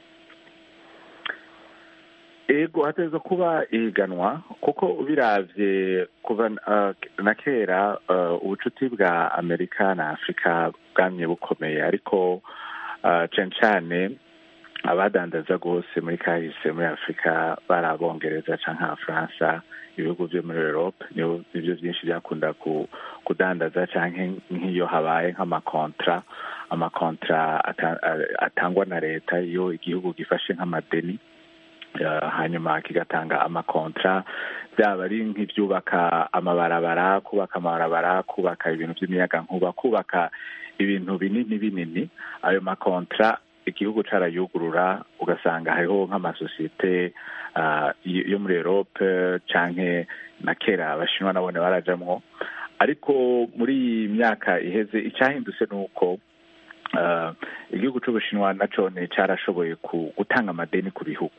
ego hateza kuba ihiganwa kuko biravye kuva uh, na kera uh, ubucuti bwa amerika na afurika bwamye bukomeye ariko uh, cane cane abadandaza rwose muri kahise muri afurika bari abongereza canke abafaransa ibihugu vyo muri europe nivyo vyinshi byakunda kudandaza canke nk'iyo habaye nk'amakontra amakontra atangwa na leta iyo igihugu gifashe nk'amadeni hanyuma kigatanga amakontra byaba ari nk'ibyubaka amabarabara kubaka amabarabara kubaka ibintu by'imiyaga nkuba kubaka ibintu binini binini ayo makontra igihugu carayugurura ugasanga hariho nk'amasosiyete yo muri erope canke na kera abashinwa nabone barajamwo ariko muri iyi myaka iheze icyahindutse ni uko igihugu c'ubushinwa nacone carashoboye gutanga amadeni ku bihugu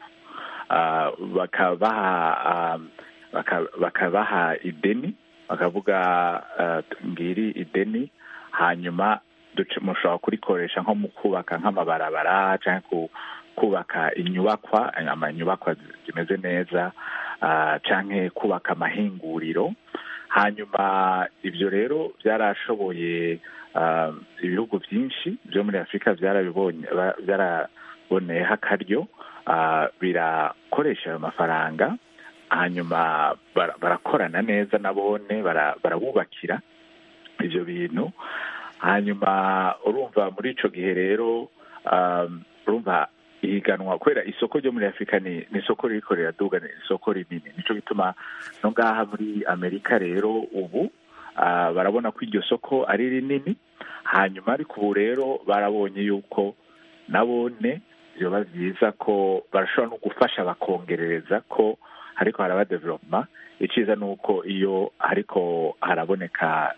bakabaha bakabaha ideni bakavuga ngiri ideni hanyuma mushobora kurikoresha nko mu kubaka nk'amabarabara cyangwa kubaka inyubakwa amanyubakwa zimeze neza cyangwa kubaka amahinguriro hanyuma ibyo rero byarashoboye ibihugu byinshi byo muri afurika byarabibonye byaraboneyeho akaryo birakoresha ayo mafaranga hanyuma barakorana neza nabone barabubakira ibyo bintu hanyuma urumva muri icyo gihe rero urumva ihiganwa kubera isoko ryo muri afurika ni isoko ririko riraduga ni isoko rinini nicyo gituma no ngaha muri amerika rero ubu barabona ko iryo soko ari rinini hanyuma ariko ubu rero barabonye yuko nabone byoba byiza ko barashobora no gufasha bakongerereza ko ariko haraba development iciza ni uko iyo ariko haraboneka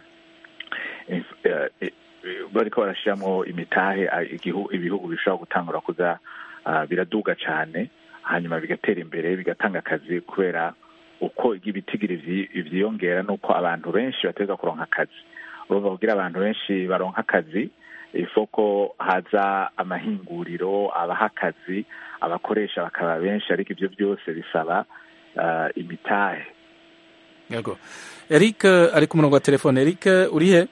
bariko barashyiramo imitahe ibihugu bishobora gutangura kuza biraduga cyane hanyuma bigatera imbere bigatanga akazi kubera uko ibitigiri vyiyongera nuko abantu benshi bateza kuronka akazi urumva kugira abantu benshi baronka akazi ifoko haza amahinguriro abaha akazi abakoresha bakaba benshi ariko ibyo byose bisaba imitahe yego eric ari ku murongo wa telefone eric uri he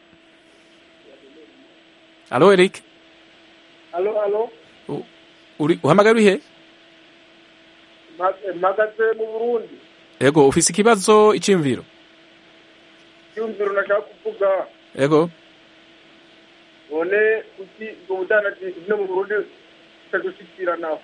alo eric alo alo uri uhamagaye uri he mpagaze mu burundi yego ufise ikibazo icyiyumviro icyumviro nashaka kuvuga yego none kuki ubwo budandaji no mu burundi butadushikiranaho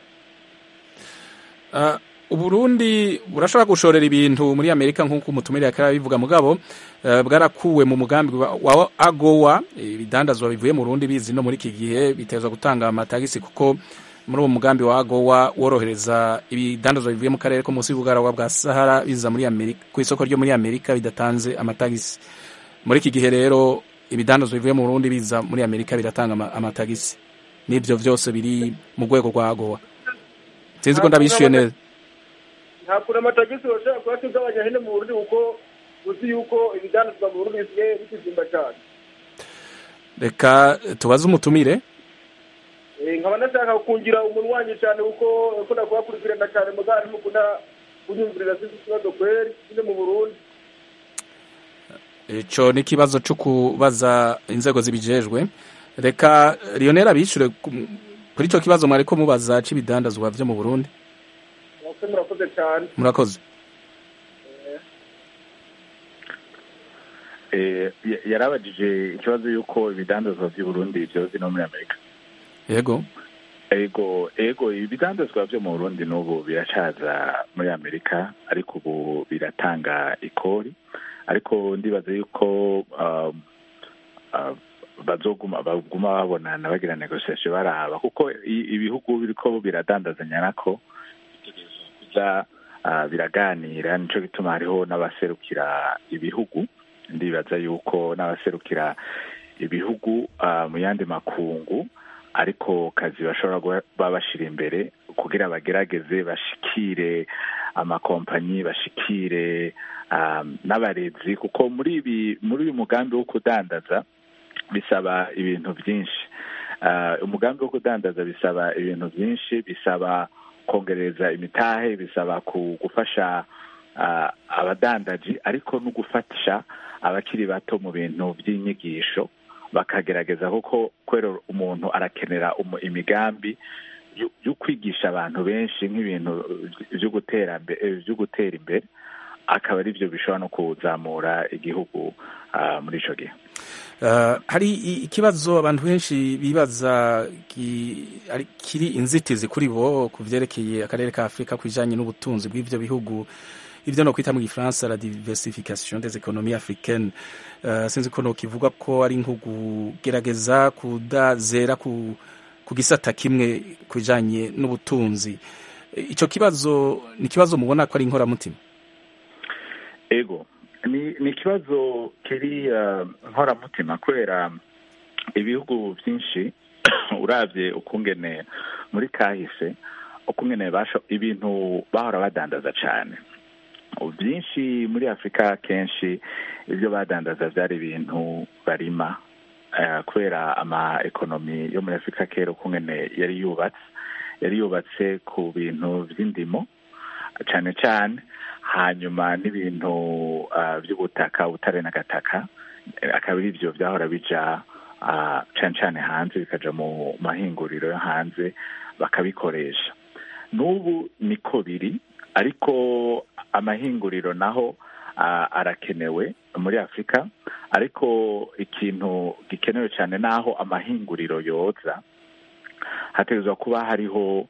uburundi burashobora gushorera ibintu muri amerika nk'uko umutumire yakaba bivuga mugabo bwarakuwe mu mugambi wa agowa ibidandazwa bivuye mu rundi bizi no muri iki gihe bitezwa gutanga amatagisi kuko muri uwo mugambi wa agowa worohereza ibidandazwa bivuye mu karere ko munsi y'ubugaragwa bwa sahara biza muri amerika ku isoko ryo muri amerika bidatanze amatagisi muri iki gihe rero ibidandazwa bivuye mu burundi biza muri amerika biratanga amatagisi n'ibyo byose biri mu rwego rwa agowa sinzi ko ndabishyuye neza ntabwo amatagisi bashobora kuba tugabanya hino mu burundi kuko uzi yuko ibidandazwa mu burundi bisigaye bikizimba cyane reka tubaze umutumire nkaba nashaka kungira umuntu wanjye cyane kuko ukunda kuhakurikirana cyane mugari mukunda kunyumvirira sinzi ikibazo kweri nyine mu burundi icyo ni ikibazo cyo kubaza inzego zibijejwe reka lionel abishyure kuri icyo kibazo mwari ko mubaza cy'ibidandazwa byo mu burundi murakoze cyane murakoze yarabajije ikibazo y'uko ibidandazwa by'i burundi byoze no muri amerika yego ego ego ibidandazwa byo mu burundi n'ubu biracaza muri amerika ariko ubu biratanga ikori ariko ndibaza yuko bazoguma baguma babonana bagira negosiyasiyo baraba kuko ibihugu biriko biradandazanya nako kuza biraganira nico gituma hariho n'abaserukira ibihugu ndibaza yuko n'abaserukira ibihugu ah, mu yandi makungu ariko kazi bashobora kuba bashyira imbere kugira bagerageze bashikire amakompanyi bashikire ah, n'abarezi kuko muri ibi muri uyu mugambi wo kudandaza bisaba ibintu byinshi Ah, umugambi wo kudandaza bisaba ibintu byinshi bisaba kongereza imitahe bisaba ku- gufasha ah, abadandaji ariko no gufasha abakiri bato mu bintu by'inyigisho bakagerageza kuko kubera umuntu arakenera umu- imigambi yo- yo kwigisha abantu benshi nk'ibintu byo gutera mbe- eh, byo gutera imbere akaba ari byo bishobora no kuzamura igihugu ah, muri icyo gihe Uh, hari i- ikibazo abantu benshi bibaza ki- ari- kiri inzitizi kuri bo ku vyerekeye akarere ka afurika ku bijanye n'ubutunzi bw'ivyo bihugu ivyo no kwita mu gifaransa la diversification des économies africaines uh, sinzi ko nokivuga ko ari nko kugerageza kudazera ku, ku gisata kimwe ku bijanye n'ubutunzi ico kibazo ni ikibazo mubona ko ari inkoramutima ego ni ni ikibazo kiri uh, nkoramutima kubera ibihugu byinshi urabye ukungene muri kahise ukungene basho ibintu bahora badandaza cyane byinshi muri afurika kenshi ibyo badandaza byari ibintu barima uh, kubera ama ekonomi yo muri afurika kera ukungene yari yubatse yari yubatse ku bintu by'indimo cyane cyane hanyuma n'ibintu uh, by'ubutaka ubutare n'agataka akaba ari byo byahora bija uh, cyane cyane hanze bikaja mu mahinguriro yo hanze bakabikoresha n'ubu niko biri ariko amahinguriro naho uh, arakenewe muri afurika ariko ikintu gikenewe cyane naho amahinguriro yoza hategerezwa kuba hariho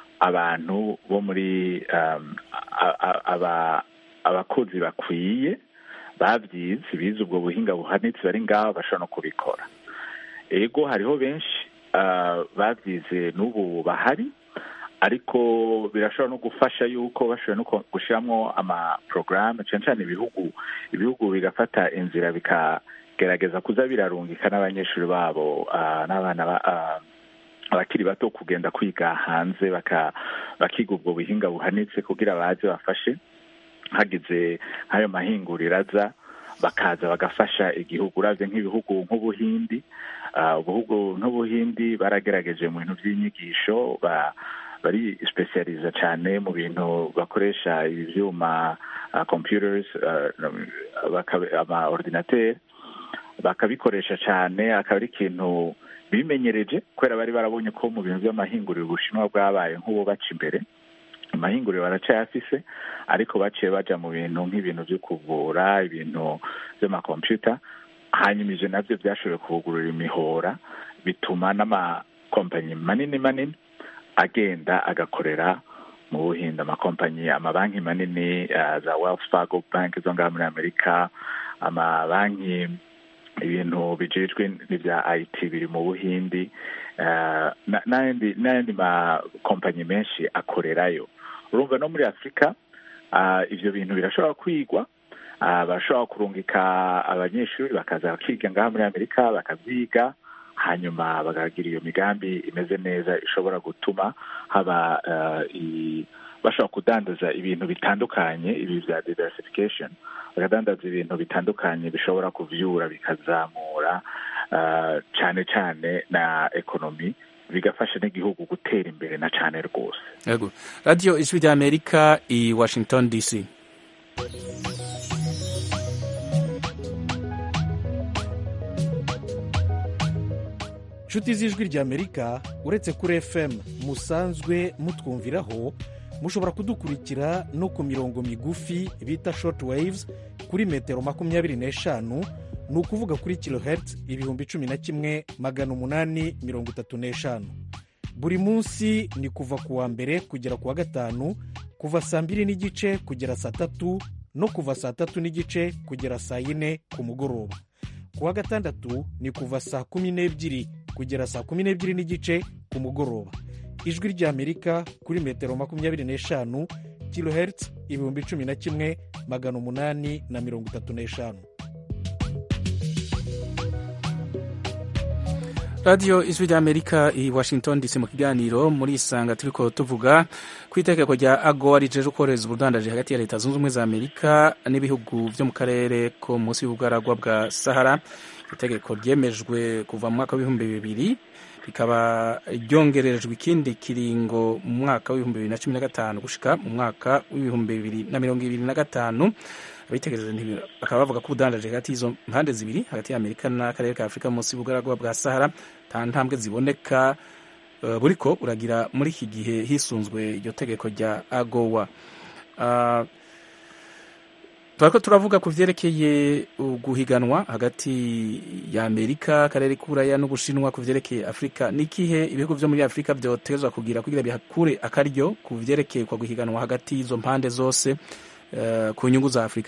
abantu bo muri um, a- a- aba- abakozi bakwiye babyize bize ubwo buhinga buhanitse bari ngaho bashobora no kubikora ego hariho benshi uh, babyize n'ubu bahari ariko birashobora no gufasha yuko bashoboye no ku- gushyiramo amaporogaramu cyane cyane ibihugu ibihugu bigafata inzira bikagerageza kuza birarungika n'abanyeshuri babo uh, n'abana ba, uh, abakiri bato kugenda kwiga hanze baka bakiga ubwo buhinga buhanitse kugira baze bafashe hagize nk'ayo mahinguriro aza bakaza bagafasha igihugu uravye nk'ibihugu nk'ubuhindi uh, ubuhugu nk'ubuhindi baragerageje mu bintu by'inyigisho ba bari specializa cyane mu bintu bakoresha ibi vyuma uh, computers uh, baka- ama ordinateur bakabikoresha cyane akaba ari ikintu bimenyereje kubera bari barabonye ko mu bintu by'amahinguriro ubushinwa bwabaye nk'ubu baca imbere amahinguriro baracayafise ariko baciye baja mu bintu nk'ibintu byo kuvura ibintu by'amakompyuta hanyuma ivyo navyo byashoboye kubugurura imihora bituma n'amakompanyi manini manini agenda agakorera mu buhinde amakompanyi amabanki manini uh, za wells fargo bank zo ngaha muri amerika amabanki ibintu bijejwe n'ibya it biri mu buhindi uh, na- n'ayandi n'ayandi makompanyi menshi akorerayo urumva no muri afurika uh, ivyo bintu birashobora kwigwa uh, barashobora kurungika abanyeshuri bakaza bakiga ngaha muri amerika bakavyiga hanyuma bakagira iyo migambi imeze neza ishobora gutuma haba uh, i, bashobora kudandaza ibintu bitandukanye ibi bya diversification bakadandaza ibintu bitandukanye bishobora kuvyura bikazamura uh, cane cane na ekonomi bigafasha n'igihugu gutera imbere na cane rwose yego radio ijwi rya amerika i washington dc nshuti z'ijwi ry'amerika uretse kuri fm musanzwe mutwumviraho mushobora kudukurikira no ku mirongo migufi bita short waves kuri metero makumyabiri n'eshanu ni ukuvuga kuri kilohertz ibihumbi cumi na kimwe magana umunani mirongo itatu n'eshanu buri munsi ni kuva ku wa mbere kugera ku wa gatanu kuva saa mbiri n'igice kugera saa tatu no kuva saa tatu n'igice kugera saa yine ku mugoroba ku wa gatandatu ni kuva saa kumi n'ebyiri kugera saa kumi n'ebyiri n'igice ku mugoroba ijwi ry'amerika kuri metero makumyabiri n'eshanu kilohertz ibihumbi cumi na kimwe magana umunani na mirongo itatu n'eshanu radiyo ijwi ry'amerika i washington dc mu kiganiro muri isanga turiko tuvuga ku itegeko rya agowa rijeje korohereza ubudandaji hagati ya leta zunze ubumwe za amerika n'ibihugu vyo mu karere ko munsi y'ubugaragwa bwa sahara itegeko ryemejwe kuva mu mwaka w'ibihumbi bibiri rikaba ryongerejwe ikindi kiringo mu mwaka w'ibihumbi bibiri na cumi na gatanu gushika mu mwaka w'ibihumbi bibiri na mirongo ibiri na gatanu abitegereje bakaba bavuga ko ubudandaje hagati y'izo mpande zibiri hagati y'amerika n'akarere ka afurika munsi y'ubugaragwa bwa sahara nta ntambwe ziboneka uh, buriko uragira muri iki gihe hisunzwe iryo tegeko rya agowa uh, turiko turavuga ku vyerekeye guhiganwa hagati ya amerika akarere k'uburaya n'ubushinwa ku vyerekeye afurika n'ikihe ibihugu vyo muri afurika vyotezwa kugira kugira bihakure akaryo ku vyerekeye kwa guhiganwa hagati y'izo mpande zose uh, ku nyungu za afurika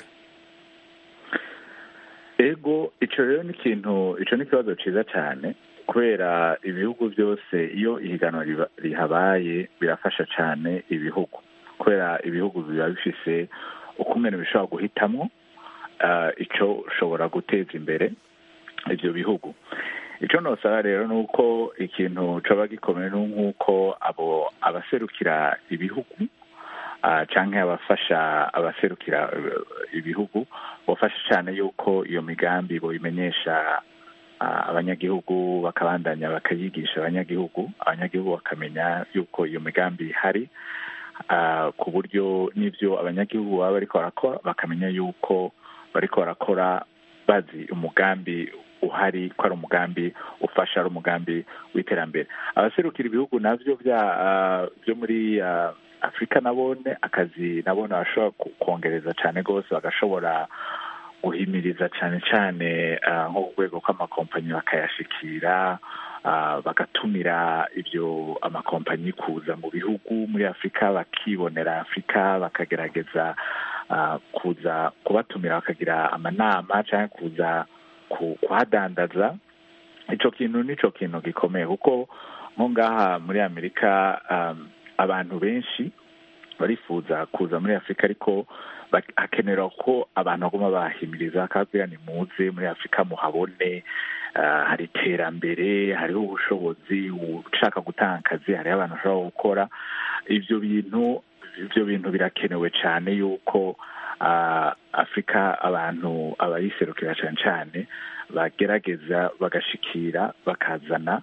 ego ico rero ni ikintu ico ni ikibazo ciza cyane kubera ibihugu byose iyo ihiganwa rihabaye birafasha cyane ibihugu kubera ibihugu biba bifise ukumene bishobora guhitamwo icyo ushobora guteza imbere ibyo bihugu icyo nosaba rero ni uko ikintu coba gikomeye ni nk'uko abo abaserukira ibihugu cyangwa abafasha abaserukira ibihugu bafasha cyane yuko iyo migambi boyimenyesha abanyagihugu bakabandanya bakayigisha abanyagihugu abanyagihugu bakamenya yuko iyo migambi ihari ku buryo n'ibyo abanyagihugu baba bariko barakora bakamenya yuko bariko barakora bazi umugambi uhari ko ari umugambi ufasha ari umugambi w'iterambere abaserukira ibihugu navyo byo muri afurika nabone akazi nabone bashobora kongereza cyane rwose bagashobora guhimiriza cyane cyane nko ku rwego kw'amakompanyi bakayashikira bagatumira ibyo amakompanyi kuza mu bihugu muri afurika bakibonera afurika bakagerageza kuza kubatumira bakagira amanama cyangwa kuza kuhadandaza icyo kintu nicyo kintu gikomeye kuko nko ngaha muri amerika abantu benshi barifuza kuza muri afurika ariko hakenera ko abantu baguma bahimiriza bakababwira ni muze muri afurika muhabone hari iterambere hariho ubushobozi ushaka gutanga akazi hariho abantu bashobora gukora ibyo bintu ibyo bintu birakenewe cyane yuko afurika abantu abayiserukira cyane cyane bagerageza bagashikira bakazana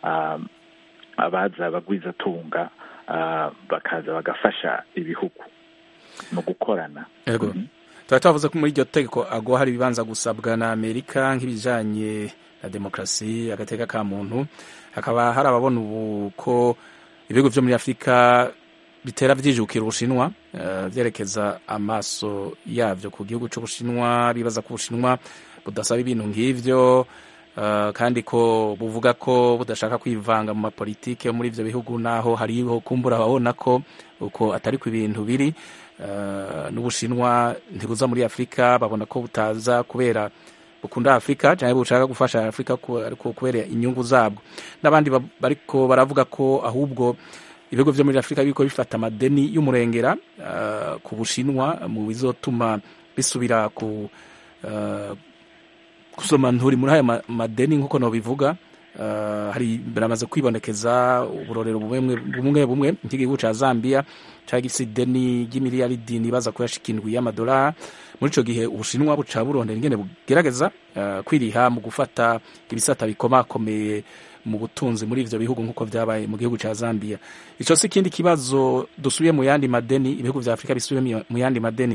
abaza bagwizatunga bakaza bagafasha ibihugu mu gukorana yego tuba twavuze ko muri iryo tegeko ago hari ibibanza gusabwa na amerika nk'ibijyanye na demokarasi agateka ka muntu hakaba hari ababona ubu ko ibihugu byo muri afurika bitera byijukira ubushinwa byerekeza amaso yabyo ku gihugu cy'ubushinwa bibaza ko ubushinwa budasaba ibintu nk'ibyo kandi ko buvuga ko budashaka kwivanga mu mapolitike muri ibyo bihugu naho hariho kumbura ababona ko uko atari ku ibintu biri n'ubushinwa ntibuza muri afurika babona ko butaza kubera bukunda afurika cyangwa bushaka gufasha afurika kubera inyungu zabwo n'abandi bariko baravuga ko ahubwo ibihugu byo muri afurika biriko bifata amadeni y'umurengera ku bushinwa mu bizotuma bisubira ku gusoma nturi muri aya madeni nk'uko nabivuga hari biramaze kwibonekeza uburorero bumwe bumwe nk'igihugu cya zambia cyangwa isi ideni ry'imiliyaridi nibaza kuyashika indwi y'amadolari muri icyo gihe ubushinwa buca burondera ingene bugerageza kwiriha mu gufata ibisata bikomakomeye mu butunzi muri ivyo bihugu nk'uko vyabaye mu gihugu ca zambia ico si ikindi kibazo dusubiye mu yandi madeni ibihugu vya afurika bisubiye mu yandi madeni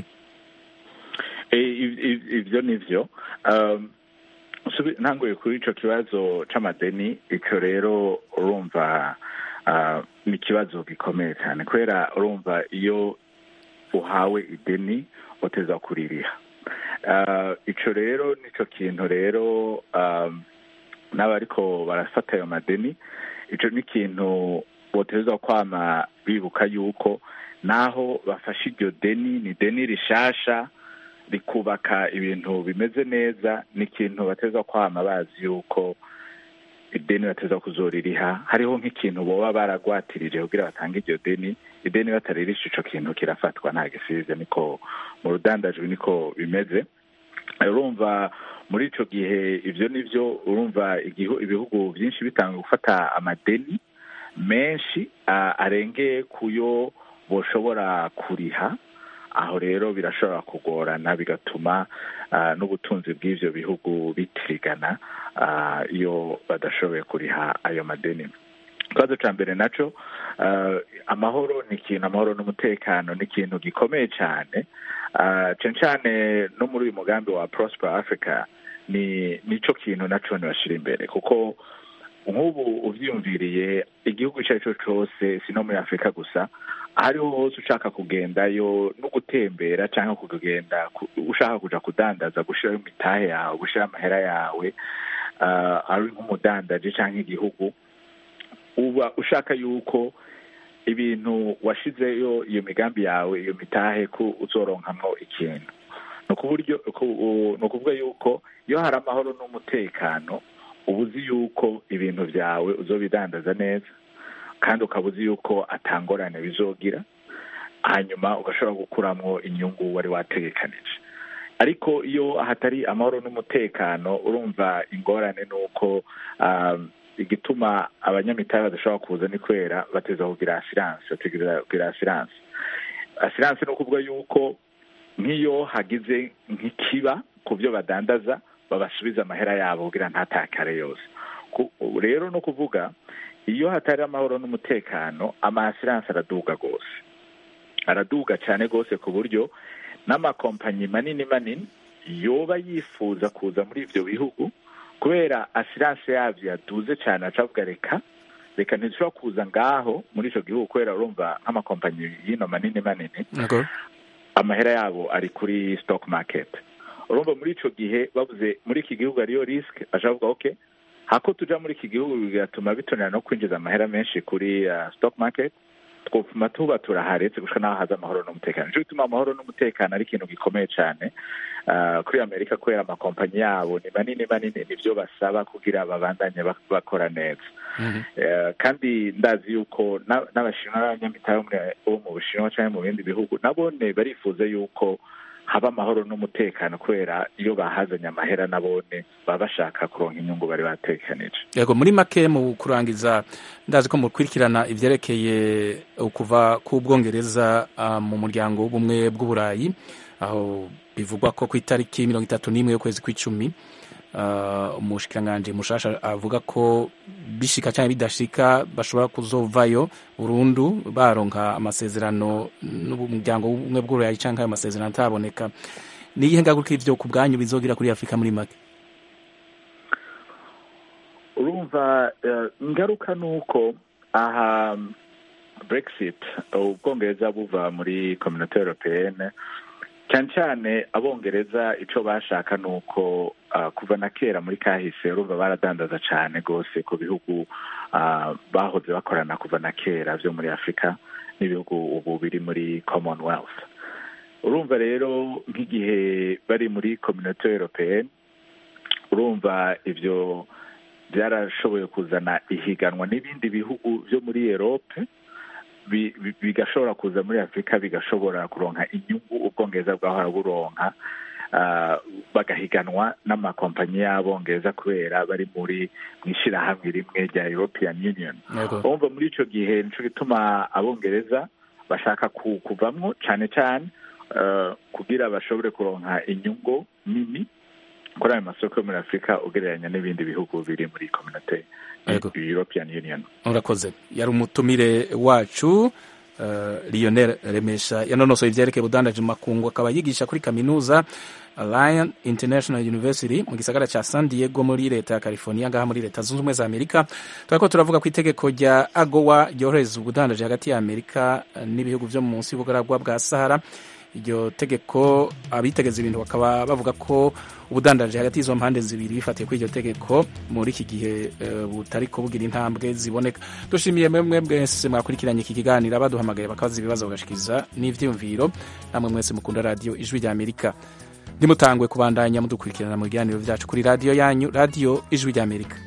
ivyo nivyo ntanguye kuri ico kibazo c'amadeni ico rero urumva ni ikibazo gikomeye cyane kubera urumva iyo uhawe ideni uteza kuririha ico rero nico kintu rero n'abariko barafata ayo madeni ico ni ikintu botezwa kwama bibuka yuko naho bafashe iryo deni ni deni rishasha rikubaka ibintu bimeze neza ni ikintu bateza kwama bazi yuko ideni bateza kuzoririha hariho nk'ikintu boba baragwatirije kugira batange iryo deni ideni bataririsha ico kintu kirafatwa nta gisize niko mu rudandajwi niko bimeze urumva muri ico gihe ivyo nivyo urumva igihu- ibihugu byinshi bitanga gufata amadeni menshi ah, arengeye kuyo boshobora kuriha aho rero birashobora kugorana bigatuma ah, n'ubutunzi bw'ivyo bihugu bitirigana ah, iyo badashoboye kuriha ayo madeni ikibazo ca mbere naco ah, amahoro ni ikintu amahoro n'umutekano ni ikintu gikomeye cane Ah, cane cane no muri uyu mugambi wa prosper africa ni nico kintu naco ntibashira imbere kuko nk'ubu uvyiyumviriye igihugu ico ari cyo cose si no muri afurika gusa aho ariho hose ushaka kugendayo no gutembera cyangwa kugenda ku- ushaka kuja kudandaza gushiraho imitahe yawe gushiraho amahera yawe ah, ari nk'umudandaji cyangwa igihugu uba ushaka yuko ibintu washizeyo iyo migambi yawe iyo mitahe ko uzoronkamwo ikintu ni ukuburyo ku- ni ukuvuga yuko iyo hari amahoro n'umutekano uba uzi yuko ibintu byawe uzobidandaza neza kandi ukaba uzi yuko atangorane bizogira hanyuma ugashobora gukuramwo inyungu wari wategekanije ariko iyo hatari amahoro n'umutekano urumva ingorane ni uko um, igituma abanyamitahe badashobora kuza ni kubera bateza kugira asiranse bategereza kugira asiranse asiranse ni ukuvuga yuko nk'iyo hagize nk'ikiba ku byo badandaza babasubiza amahera yabo kugira ntatakare yose Ku- rero no kuvuga iyo hatari amahoro n'umutekano ama asiranse araduga rwose araduga cyane rwose ku buryo n'amakompanyi manini manini yoba yifuza kuza muri ibyo bihugu kubera asiranse yabyo yaduze cyane acavuga reka reka ntishobora kuza ngaho muri icyo gihugu kubera urumva nk'amakompanyi y'ino manini manini Yego. amahera yabo ari kuri stock market urumva muri ico gihe bavuze muri iki gihugu ariyo risk aja avuga okay hako tuja muri iki gihugu bigatuma bitonera no kwinjiza amahera menshi kuri uh, stock market twopfuma tuba turaharetse gushika naho haza amahoro n'umutekano nico gituma amahoro n'umutekano ari ikintu gikomeye cane uh, kuri amerika kubera amakompanyi yabo ni manini manini nivyo basaba kugira babandanye bak- bakora neza Eh, kandi ndazi yuko na- n'abashinwa n'abanyamitahe bo muri- bo mu bushinwa cyangwa mu bindi bihugu nabone barifuza yuko haba amahoro n'umutekano kubera iyo bahazanye amahera nabone baba bashaka kuronka inyungu bari batekanije yego muri make mu kurangiza ndazi ko mukurikirana ivyerekeye kuva ku bwongereza ah, mu muryango w'ubumwe bw'uburayi aho bivugwa ko ku itariki mirongo itatu n'imwe y'ukwezi kw'icumi ah, umushikiranganji mushasha avuga ko bishika cyangwa bidashika bashobora kuzovayo burundu baronka amasezerano n'umuryango w'ubumwe bw'uburayi cyangwa ayo masezerano ataboneka ni iyihe ngaruka ivyo ku bwanyu bizogira kuri afurika muri make urumva eh, ingaruka ni uko aha brexit ubwongereza buva muri communauté européenne cyane cyane abongereza ico bashaka ni uko ah, kuva na kera muri kahise urumva baradandaza cane rwose ku bihugu ah, bahoze bakorana kuva na kera vyo muri afurika n'ibihugu ubu biri muri commonwealth urumva rero nk'igihe bari muri communauté européenne urumva ivyo byarashoboye kuzana ihiganwa n'ibindi bihugu byo muri erope bi- bi- bigashobora kuza muri afurika bigashobora kuronka inyungu ubwongereza bwahora buronka ah, bagahiganwa n'amakompanyi y'abongereza kubera bari muri mu ishyirahamwe rimwe rya european union Yego. urumva muri ico gihe nico gituma abongereza bashaka ku- kuvamwo cane cane eh, kugira bashobore kuronka inyungu nini kuri ayo masoko yo muri afurika ugereranya n'ibindi bihugu biri muri communauté Yego. european union urakoze yari umutumire wacu uh, lionel remesha yanonosoye ivyerekeye ubudandaji mu makungu akaba yigisha kuri kaminuza Lion International University mu gisagara ca San Diego muri leta ya California ngaha muri leta zunze ubumwe za Amerika turako turavuga ku itegeko rya AGOA ryohereza ubudandaji hagati ya Amerika eh, n'ibihugu vyo munsi y'ubugaragwa bwa Sahara iryo tegeko abitegeza ibintu bakaba bavuga ko ubudandaji hagati y'izo mpande zibiri bifatiye kuri iryo tegeko muri iki gihe eh, butariko bugira intambwe ziboneka dushimiye mwemwe mwese mwakurikiranye iki kiganiro abaduhamagaye bakabaza ibibazo bagashikiriza n'ivyiyumviro namwe mwese mukunda radiyo ijwi rya amerika ntimutangwe kubandanya mudukurikirana mu biganiro vyacu kuri radiyo yanyu radiyo ijwi rya amerika